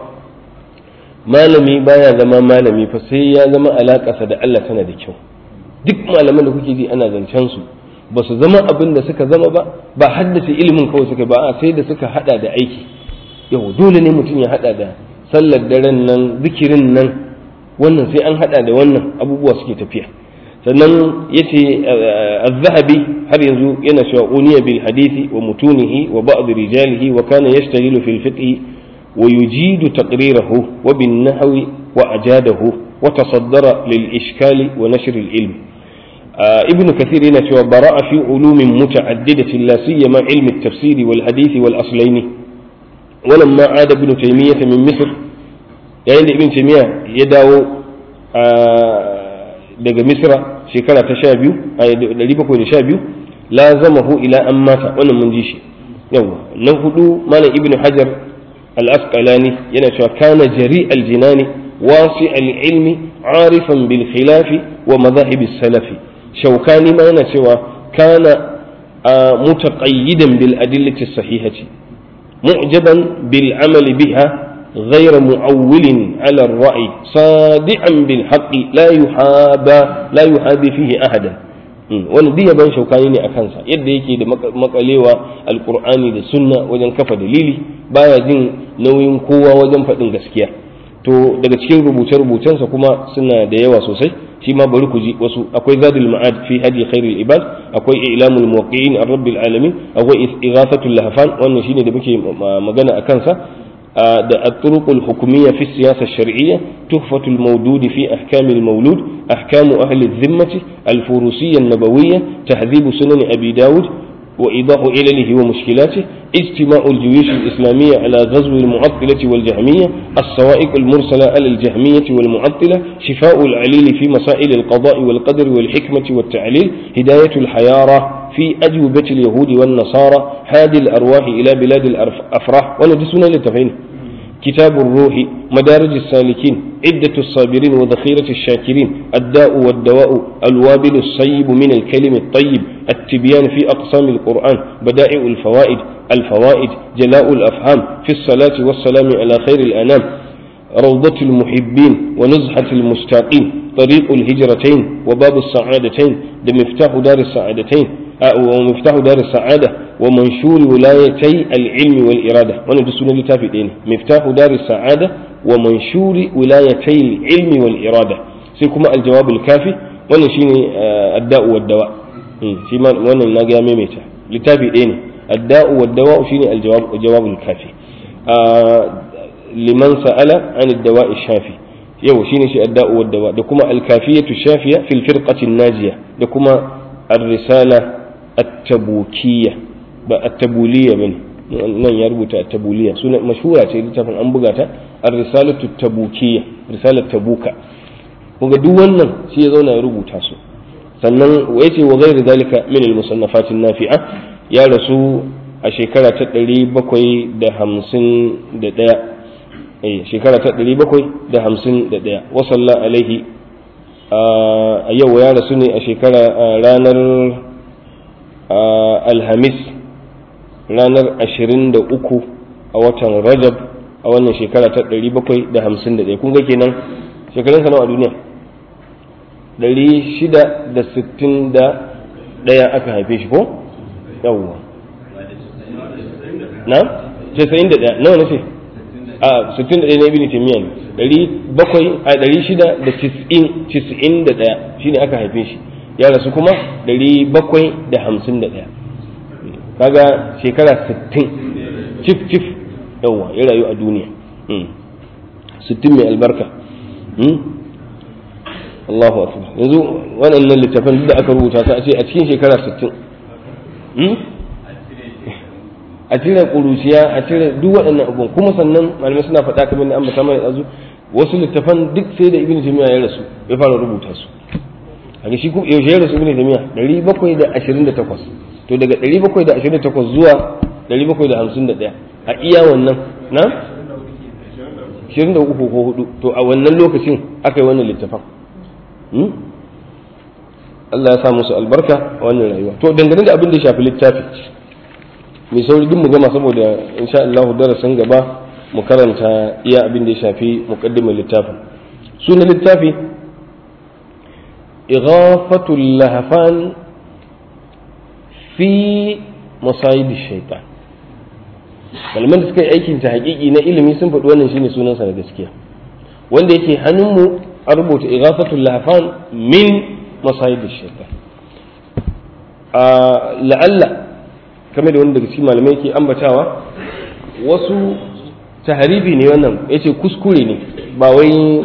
Speaker 1: malami baya zama malami fa sai ya zama alaƙarsa da Allah tana da kyau duk malaman da kuke ji ana zancen su ba su zama abin da suka zama ba ba haddace ilimin kawai suka ba a sai da suka hada da aiki yau dole ne mutum ya hada da sallar daren nan zikirin nan wannan sai an hada da wannan abubuwa suke tafiya sannan yace az-zahabi har yanzu yana cewa uniya bil hadisi wa mutunihi wa ba'd rijalihi wa kana yashtaghilu fil fiqh wa yujidu taqrirahu wa bin nahwi wa ajadahu wa tasaddara lil ishkali wa nashr al ilm ibn kathir yana cewa bara'a fi ulumin muta'addidatin la siyama ilm at-tafsir wal hadith wal aslaini ولما عاد ابن تيمية من مصر yayin da ibn taymiya ya dawo daga misra shekara ta sha biyu a ɗari bakwai da sha biyu lazamahu ila an mata wannan mun ji shi yawa na hudu malam ibn hajar al-asqalani yana cewa kana jari al-jinani wasi al-ilmi arifan bil khilafi wa madahib salafi shaukani ma yana cewa kana mutaqayyidan bil adillati sahihati mu'jaban bil amali biha غير معول على الرأي صادعا بالحق لا يحابى لا يحابي فيه أحدا wani diya ban shaukani ne a kansa yadda yake da makalewa alkur'ani da sunna wajen kafa dalili baya jin nauyin kowa wajen faɗin gaskiya to daga cikin rubuce-rubucensa kuma suna da yawa sosai shi ma bari ku ji wasu akwai zadul ma'ad fi hadi khairul ibad akwai ilamul muwaqqi'in ar-rabbil alamin akwai ighathatul lahfan wannan shine da muke magana a kansa da الطرق الحكومية في السياسة الشرعية تحفة المودود في أحكام المولود أحكام أهل الذمة الفروسية النبوية تهذيب سنن أبي داود وإيضاح علله ومشكلاته اجتماع الجيوش الإسلامية على غزو المعطلة والجهمية الصوائق المرسلة على الجهمية والمعطلة شفاء العليل في مسائل القضاء والقدر والحكمة والتعليل هداية الحيارة في أجوبة اليهود والنصارى هادي الأرواح إلى بلاد الأفراح وندسنا للتفعيل كتاب الروح مدارج السالكين عدة الصابرين وذخيرة الشاكرين الداء والدواء الوابل الصيب من الكلم الطيب التبيان في أقسام القرآن بدائع الفوائد الفوائد جلاء الأفهام في الصلاة والسلام على خير الأنام روضة المحبين ونزحة المشتاقين طريق الهجرتين وباب السعادتين مفتاح دار السعادتين ومفتاح دار السعادة ومنشور ولايتي العلم والإرادة وانا دسونا لتافي دين مفتاح دار السعادة ومنشور ولايتي العلم والإرادة سيكما الجواب الكافي وانا شيني الداء والدواء shi ma wannan na ga maimaita littafi ɗaya ne adda'u wa dawa'u shine aljawab jawabul kafi liman sa'ala an dawa'i shafi yau shine shi adda'u wa dawa da kuma alkafiyatu shafiya fil firqati najiya da kuma ar-risala at-tabukiyya ba at-tabuliyya bane nan ya rubuta at-tabuliyya sunan mashhura ce littafin an buga ta ar-risalatu at-tabukiyya risalat tabuka kuma duk wannan shi ya zauna ya rubuta su sannan wa yace wa ghairu zalika min al-musannafat an-nafi'a ya rasu a shekara ta 751 eh shekara ta 751 wa salla alaihi a yau ya rasu ne a shekara ranar alhamis ranar 23 a watan rajab a wannan shekara ta 751 kun ga kenan shekarun nawa a duniya 661 aka haife shi ko yawwa na 91 nawa na ce a 61 na ibn taymiya ne 700 a 691 shine aka haife shi ya rasu kuma 751 kaga shekara 60 cif cif yawwa ya rayu a duniya 60 mai albarka Allahu akbar yanzu waɗannan littafan da aka rubuta su a ce a cikin shekara 60 a cire ƙuruciya a cire duk waɗannan abubuwan kuma sannan malamai suna faɗa kamar da ambata mana yanzu wasu littafan duk sai da ibnu taymiya ya rasu ya fara rubuta su a shi kuma yaushe ya rasu ibnu taymiya 728 to daga 728 zuwa 751 a iya wannan na 23 ko 4 to a wannan lokacin aka yi wannan littafan Allah ya sa musu albarka a wannan rayuwa to dangane da abin da ya shafi littafi mai sauri duk mu gama saboda insha Allah darasin gaba mu karanta iya abin da ya shafi muqaddimar littafin sunan littafi ighafatul lahafan fi masayid shaitan malaman da suka yi aikin ta hakiki na ilimi sun faɗi wannan shine sunansa na gaskiya wanda yake hannunmu a rubuta ighafatul lahafan min masayid shaitan la'alla kamar da wanda daga cikin malamai ke ambatawa wasu taharifi ne wannan yace kuskure ne ba wai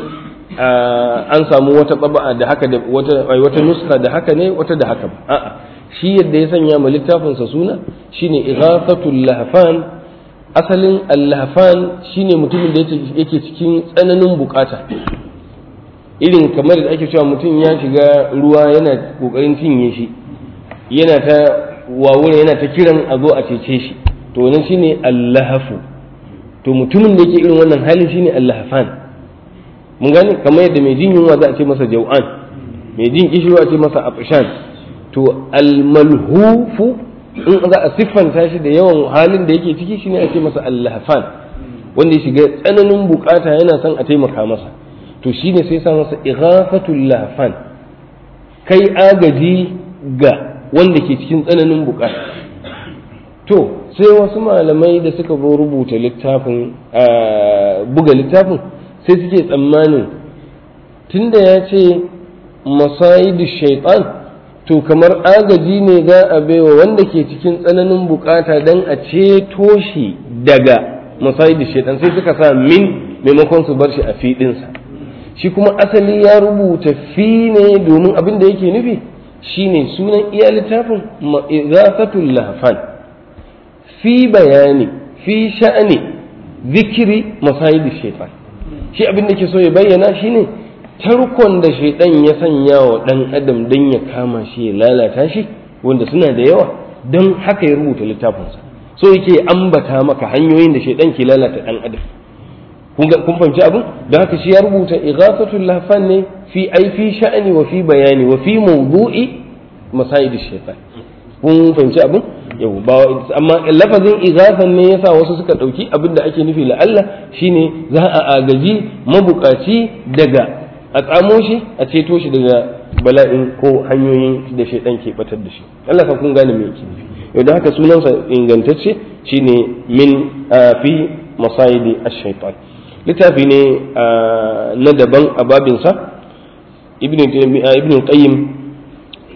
Speaker 1: an samu wata taba'a da haka da wata wata nuska da haka ne wata da haka ba a'a shi yadda ya sanya ma littafin sa suna shine ighafatul lahfan asalin al-lahfan shine mutumin da yake cikin tsananin bukata irin kamar da ake cewa mutum ya shiga ruwa yana kokarin cinye shi yana ta wawura yana ta kiran a zo a cece shi to wannan shine allahafu to mutumin da yake irin wannan halin shine allahafan mun gane kamar yadda mai jin yunwa za a ce masa jau'an mai jin kishirwa a ce masa afshan to almalhufu in za a siffanta shi da yawan halin da yake ciki shine a ce masa allahafan wanda ya shiga tsananin bukata yana son a taimaka masa to shine sai sa masa ighafatul lahfan kai agaji ga wanda ke cikin tsananin bukata to sai wasu malamai da suka zo rubuta littafin buga littafin sai suke tsammanin tunda ya ce masayidu shaitan to kamar agaji ne za a baiwa wanda ke cikin tsananin bukata don a ceto shi daga masayidu shaitan sai suka sa min maimakon su bar shi a fiɗinsa shi kuma asali ya rubuta fi ne domin abin da yake nufi shine sunan iya littafin izafatul lahfan fi bayani fi sha'ani zikiri masayidi shaitan shi abin da ke so ya bayyana shine tarkon da shaitan ya sanya wa dan adam dan ya kama shi ya lalata shi wanda suna da yawa don haka ya rubuta littafinsa so yake ambata maka hanyoyin da shaitan ke lalata dan adam kun fahimci abin da haka shi ya rubuta ighafatul lahfan ne fi ai fi sha'ani wa fi bayani wa fi mawdu'i masayid shaitan kun fahimci abin yau ba amma lafazin ighafan ne yasa wasu suka dauki abin da ake nufi la'alla shine za a agaji mabukaci daga a tsamo shi a ceto shi daga bala'in ko hanyoyin da shaitan ke batar da shi Allah ka kun gane me yake nufi yau da haka sunansa ingantacce shine min fi masayidi ash-shaytan littafi ne na daban a babinsa ibn qayyim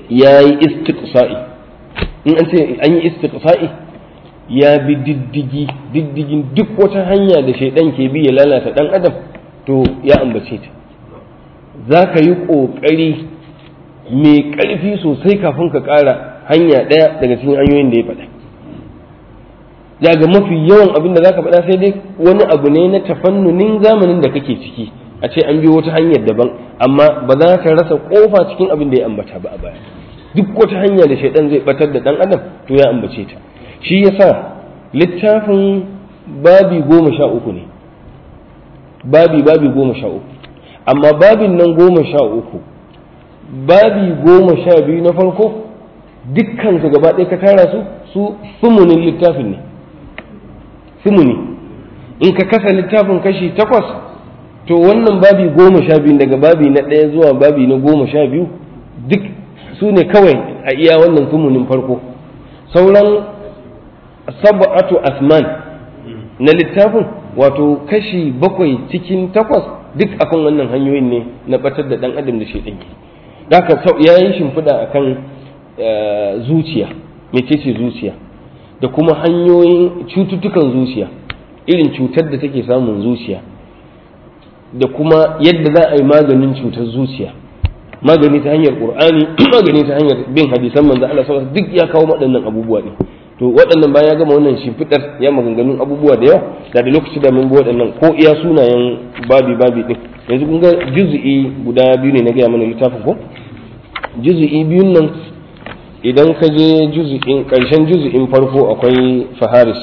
Speaker 1: ya yi istiqsa'i in an ce an yi istiqsa'i ya bi diddigi diddigin duk wata hanya da shaidan ke bi ya lalata dan adam to ya ambace ta za ka yi ƙoƙari mai ƙarfi sosai kafin ka ƙara hanya ɗaya daga cikin hanyoyin da ya faɗa ya ga mafi yawan abin da za ka faɗa sai dai wani abu ne na tafannunin zamanin da kake ciki a ce an biyo wata hanyar daban amma ba za ka rasa ƙofa cikin abin da ya ambata ba a baya duk wata hanya da shaidan zai batar da ɗan adam to ya ambace ta shi yasa littafin babi goma sha uku ne babi babi goma sha uku amma babin nan goma sha uku babi goma sha biyu na farko dukkan su gaba ɗaya ka tara su su sumunin littafin ne sumuni in ka kasa littafin kashi takwas to wannan babi goma sha biyu daga babi na ɗaya zuwa babi na goma sha biyu duk su ne kawai a iya wannan sumunin farko sauran sab'atu asman na littafin wato kashi bakwai cikin takwas duk akan wannan hanyoyin ne na batar da dan adam da shaidan ke haka ya yi shimfiɗa akan zuciya mecece zuciya da kuma hanyoyin cututtukan zuciya irin cutar da take samun zuciya da kuma yadda za a yi maganin cutar zuciya magani ta hanyar qur'ani magani ta hanyar bin hadisan manzo Allah sallallahu duk ya kawo waɗannan abubuwa ne to waɗannan bayan ya gama wannan shimfiɗar ya maganganun abubuwa da yawa da da lokaci da mun bi waɗannan ko iya sunayen babi babi din yanzu kun ga juz'i guda biyu ne na gaya mana littafin ko juz'i biyun nan idan ka je juz'in ƙarshen juz'in farko akwai faharis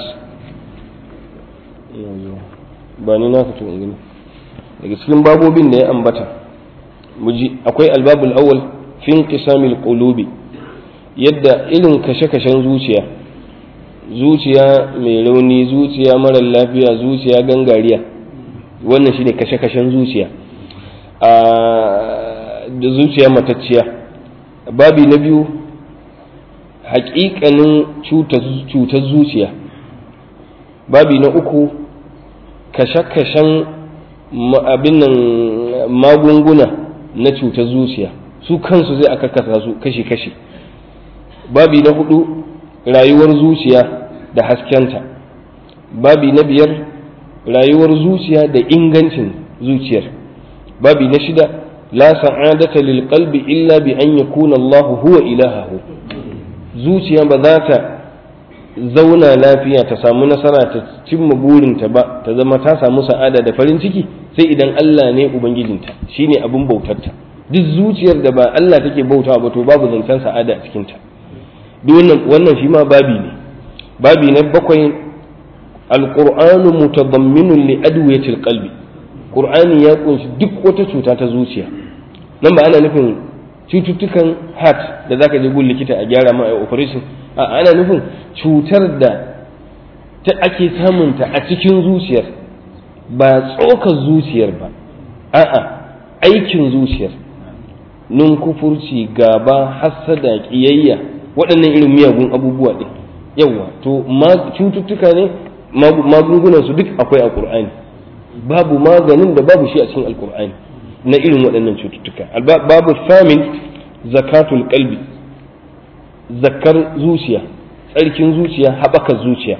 Speaker 1: ba ni na fito gani daga cikin babobin da ya ambata muji akwai albabul awwal fi inqisamil qulubi yadda irin kashe-kashen zuciya zuciya mai rauni zuciya marar lafiya zuciya gangariya wannan shine kashe-kashen zuciya da zuciya matacciya babi na biyu haƙiƙanin cutar zuciya babi na uku kashe-kashen abin nan magunguna na cutar zuciya su kansu zai aka kasa su kashi-kashi babi na hudu rayuwar zuciya da haskenta babi na biyar rayuwar zuciya da ingancin zuciyar babi na shida la sa'adata lil qalbi illa bi an yakuna Allah huwa ilahahu zuciya ba za ta zauna lafiya ta samu nasara ta cimma burinta ba ta zama ta samu sa'ada da farin ciki sai idan Allah ne ubangijinta shine abin bautarta duk zuciyar da ba Allah take bautawa ba to babu zancen sa'ada a cikinta duk wannan shi ma babi ne babi na bakwai alqur'anu mutadamminun li adwiyatil qalbi qur'ani ya kunshi duk wata cuta ta zuciya nan ba ana nufin cututtukan heart da zaka je gun likita a gyara ma a operation a ana nufin cutar da ta ake samunta a cikin zuciyar ba tsokar zuciyar ba a'a aikin zuciyar kufurci gaba hassada ƙiyayya waɗannan irin miyagun abubuwa ɗin yawa to cututtuka ne magungunan su duk akwai a ƙur'ani babu maganin da babu shi a cikin alƙur'ani na irin waɗannan cututtuka babu samin zakatul qalbi zakar zuciya tsarkin zuciya haɓakar zuciya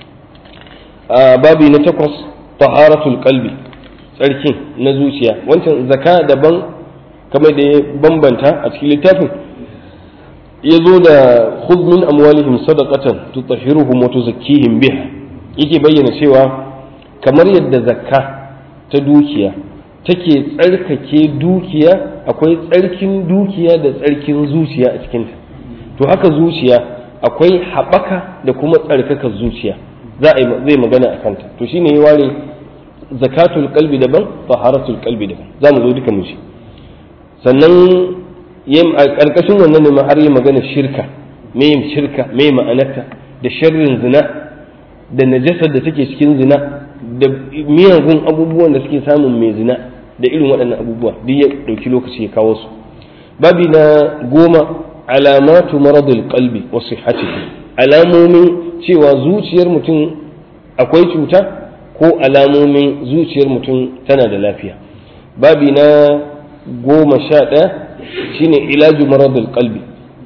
Speaker 1: babi na takwas taharatul qalbi tsarkin na zuciya wancan zaka daban kamar da ya bambanta a cikin littafin ya zo da khudh min amwalihim sadaqatan tutahhiruhum wa tuzakkihim biha yake bayyana cewa kamar yadda zakka ta dukiya take tsarkake dukiya akwai tsarkin dukiya da tsarkin zuciya a cikinta to haka zuciya akwai haɓaka da kuma tsarkaka zuciya za a zai magana a kanta to shine ya ware zakatul kalbi daban taharatul kalbi daban za mu zo duka mu ci sannan a ƙarƙashin wannan ne har yi magana shirka me yin shirka me ma'anarta da sharrin zina da najasar da take cikin zina da miyagun abubuwan da suke samun mai zina da irin waɗannan abubuwa duk ya ɗauki lokaci ya kawo su babi na goma alamatu maradul qalbi wa sihhatihi alamomin cewa zuciyar mutum akwai cuta ko alamomin zuciyar mutum tana da lafiya babi na goma sha ɗaya shine ilaju maradul qalbi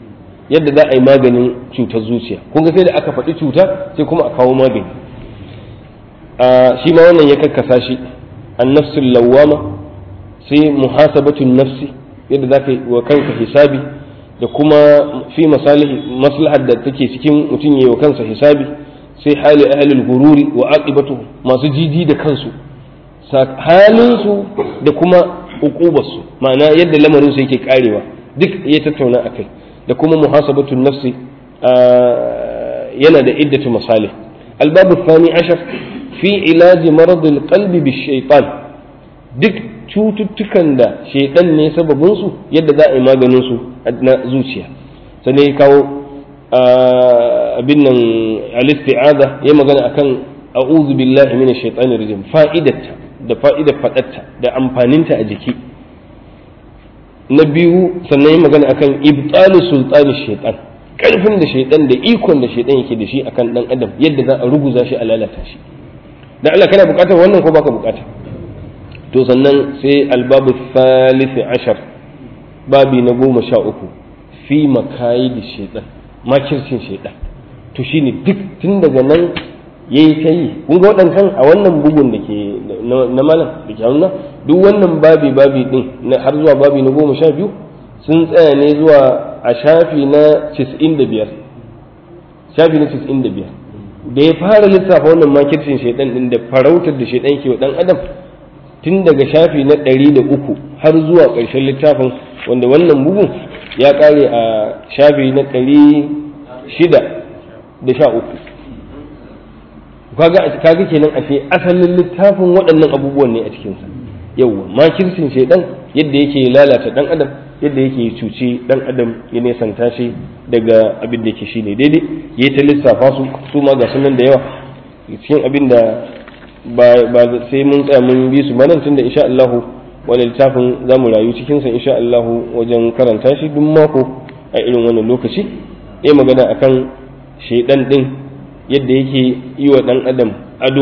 Speaker 1: yadda za a yi maganin cutar zuciya kun ga sai da aka faɗi cuta sai kuma a kawo magani shi ma wannan ya kakkasa shi annafsul lawwama sai muhasabatun nafsi yadda za ka yi wa kanka hisabi da kuma fi maslahar da take cikin mutum ya yi wa kansa hisabi sai hali ahlul gururi wa aqibatu masu jiji da kansu halinsu da kuma uqubarsu ma'ana yadda lamarin su yake karewa duk ya tattauna akai da kuma muhasabatun nafsi yana da iddatu masalih albabu thani ashar fi ilaji maradul qalbi bishaitan duk cututtukan da shaitan ne sababin su yadda za a yi maganin su na zuciya sannan ya kawo abin nan al-isti'aza ya magana akan a'udhu billahi minash shaitanir rajim fa'idatta da fa'idar faɗarta da amfaninta a jiki na biyu sannan yi magana akan ibtalu sultani shaitan ƙarfin da shaitan da ikon da shaitan yake da shi akan ɗan adam yadda za a ruguza shi a lalata shi dan Allah kana buƙatar wannan ko baka buƙata to sannan sai albabu thalith ashar babi na goma sha uku fi makayi da shaitan makircin shaitan to shine duk tun daga nan ya yi ta yi kun ga waɗancan a wannan bugun da ke na malam da ke hannu duk wannan babi babi ɗin har zuwa babi na goma sha biyu sun tsaya ne zuwa a shafi na cis'in da biyar shafi na cis'in da biyar da ya fara lissafa wannan makircin shaidan ɗin da farautar da shaidan ke wa ɗan adam tun daga shafi na ɗari da uku har zuwa ƙarshen littafin wanda wannan bugun ya ƙare a shafi na ɗari shida da sha uku kaga kaga kenan ashe asalin littafin waɗannan abubuwan ne a cikinsa yawwa makircin shaidan yadda yake lalata dan adam yadda yake cuci dan adam ya nesanta shi daga abin da yake shine daidai yayi ta lissafa su su ma ga sunan da yawa cikin abin da ba sai mun tsaya mun bi su manan tunda insha Allah wani littafin za mu rayu cikin sa insha Allah wajen karanta shi duk mako a irin wannan lokaci ya magana akan shaidan din yadda yake yi wa ɗan adam ado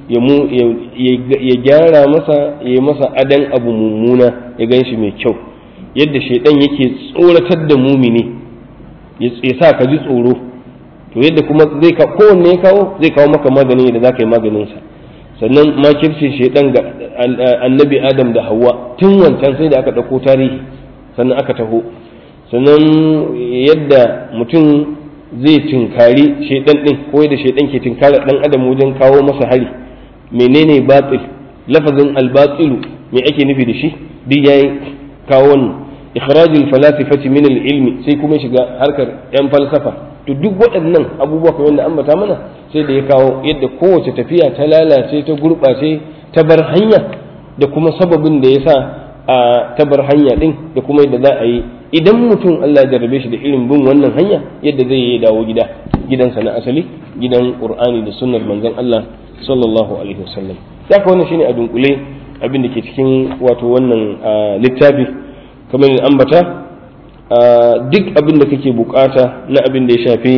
Speaker 1: ya gyara masa ya yi masa adon abu mummuna ya gan shi mai kyau yadda shaidan yake tsoratar da mumini ya sa ka ji tsoro to yadda kuma zai ka kowanne ya kawo zai kawo maka magani da za ka yi maganinsa sannan makircin shaidan ga annabi adam da hawa tun wancan sai da aka ɗauko tarihi sannan aka taho sannan yadda mutum zai tinkari shaidan din ko da shaidan ke tinkara dan adam wajen kawo masa hari menene batil lafazin albatilu me ake nufi da shi duk yayi kawo wannan ikhrajul falasifati min ilmi sai kuma shiga harkar yan falsafa to duk waɗannan abubuwa kamar da ambata mana sai da ya kawo yadda kowace tafiya ta lalace ta gurɓace ta bar hanya da kuma sababin da ya sa a ta bar hanya din da kuma yadda za a yi idan mutum Allah ya jarrabe shi da irin bin wannan hanya yadda zai yi dawo gida gidansa na asali gidan Qur'ani da sunnar manzon Allah sallallahu alaihi wasallam haka wannan shine a dunkule abin da ke cikin wato wannan littafi kamar da ambata duk abin da kake bukata na abin da ya shafi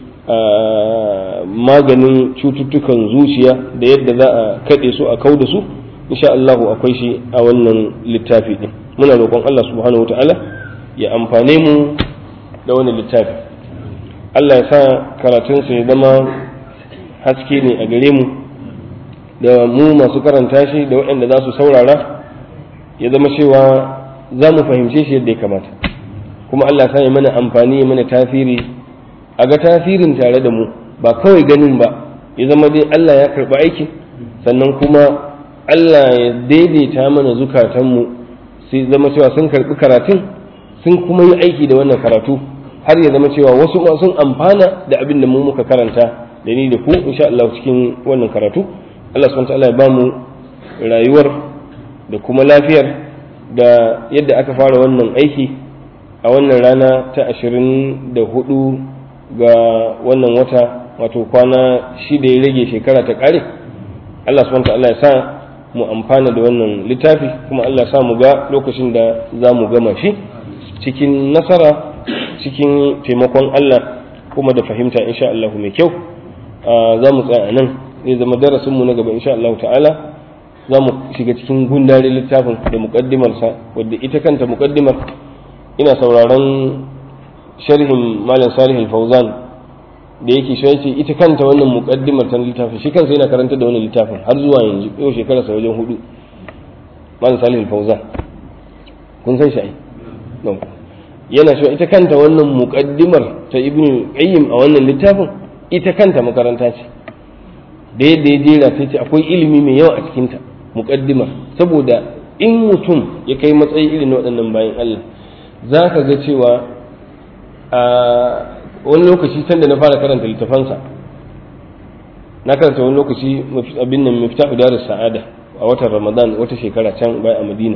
Speaker 1: maganin cututtukan zuciya da yadda za a kaɗe su a kau da su insha Allahu akwai shi a wannan littafi din muna roƙon Allah subhanahu wataala ya amfane mu da wani littafi Allah ya sa karatunsa ya zama haske ne a gare mu da mu masu karanta shi da waɗanda za su saurara ya zama cewa za mu fahimce shi yadda ya kamata kuma Allah ya sa ya mana amfani ya mana tasiri a ga tasirin tare da mu ba kawai ganin ba ya zama dai Allah ya karɓi aikin sannan kuma Allah ya daidaita mana zukatanmu sai zama cewa sun karɓi karatun sun kuma yi aiki da wannan karatu har ya zama cewa wasu ma sun amfana da abin da mu muka karanta da ni da ku insha Allah cikin wannan karatu Allah subhanahu ta'ala ya ba mu rayuwar da kuma lafiyar da yadda aka fara wannan aiki a wannan rana ta ashirin da hudu ga wannan wata wato kwana shida ya rage shekara ta kare Allah subhanahu ta'ala ya sa mu amfana da wannan littafi kuma Allah ya sa mu ga lokacin da za mu gama shi cikin nasara cikin taimakon Allah kuma da fahimta insha Allah mai kyau za mu tsaya nan zai zama darasin mu na gaba insha Allah ta'ala za mu shiga cikin gundarin littafin da muƙaddimarsa wadda ita kanta muƙaddimar ina sauraron sharhin malam salih al-fawzan da yake shi yace ita kanta wannan muqaddimar ta littafin shi kansa yana karanta da wannan littafin har zuwa yanzu yau shekara sa wajen hudu malam salih al-fawzan kun san shi ai yana cewa ita kanta wannan muqaddimar ta ibn qayyim a wannan littafin ita kanta makaranta ce da yadda ya jera ta ce akwai ilimi mai yawa a cikinta muqaddimar saboda in mutum ya kai matsayi irin waɗannan bayan Allah za ka ga cewa a wani lokaci sanda na fara karanta littafansa na karanta wani lokaci abin nan miftahu darus sa'ada a watan ramadan wata shekara can bai a madina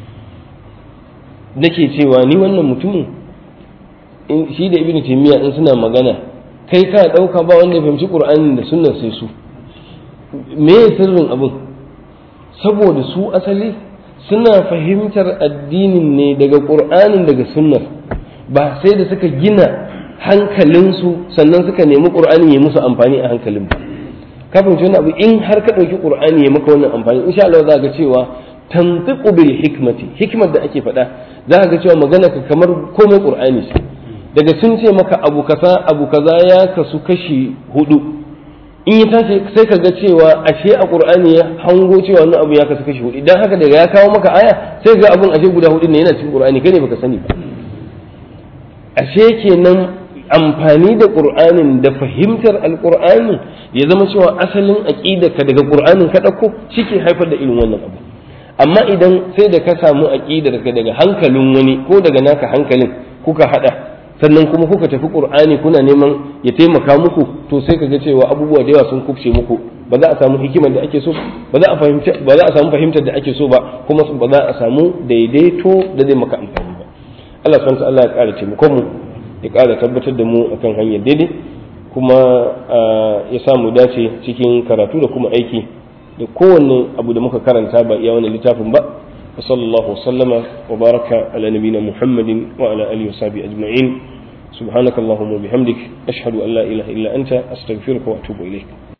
Speaker 1: nake cewa ni wannan mutumin shi da ibnu taymiya in suna magana kai ka dauka ba wanda ya fahimci qur'anin da sunnar sai su me sirrin abin saboda su asali suna fahimtar addinin ne daga qur'anin daga sunnar ba sai da suka gina hankalinsu sannan suka nemi qur'ani ya musu amfani a hankalin ba ka fahimci wani abu in har ka ɗauki qur'ani ya maka wannan amfani insha Allah za ga cewa tantiqu bil hikmati hikmar da ake faɗa za ka ga cewa magana ka kamar komai qur'ani ce daga sun ce maka abu kaza abu kaza ya kasu kashi hudu in ya tashi sai ka ga cewa ashe a qur'ani ya hango cewa wannan abu ya kasu kashi hudu idan haka daga ya kawo maka aya sai ga abun ashe guda hudu ne yana cikin qur'ani kai ne baka sani ba ashe kenan amfani da qur'anin da fahimtar alqur'ani ya zama cewa asalin ka daga qur'anin ka dauko shike haifar da irin wannan abu amma idan sai da ka samu aqidar ka daga hankalin wani ko daga naka hankalin kuka hada sannan kuma kuka tafi qur'ani kuna neman ya taimaka muku to sai kaga cewa abubuwa da yawa sun kubce muku ba za a samu hikimar da ake so ba za a fahimta ba za a samu fahimtar da ake so ba kuma ba za a samu daidaito da zai maka amfani ba Allah subhanahu wa ta'ala ya ƙara taimakon mu ya ƙara tabbatar da mu akan hanyar daidai kuma ya samu dace cikin karatu da kuma aiki da kowanne abu da muka karanta ba iya wani littafin ba wa sallallahu sallama wa baraka ala nabina muhammadin wa ala alihi wa sahbihi ajma'in subhanakallahumma wa bihamdik ashhadu an la ilaha illa anta astaghfiruka wa atubu ilayk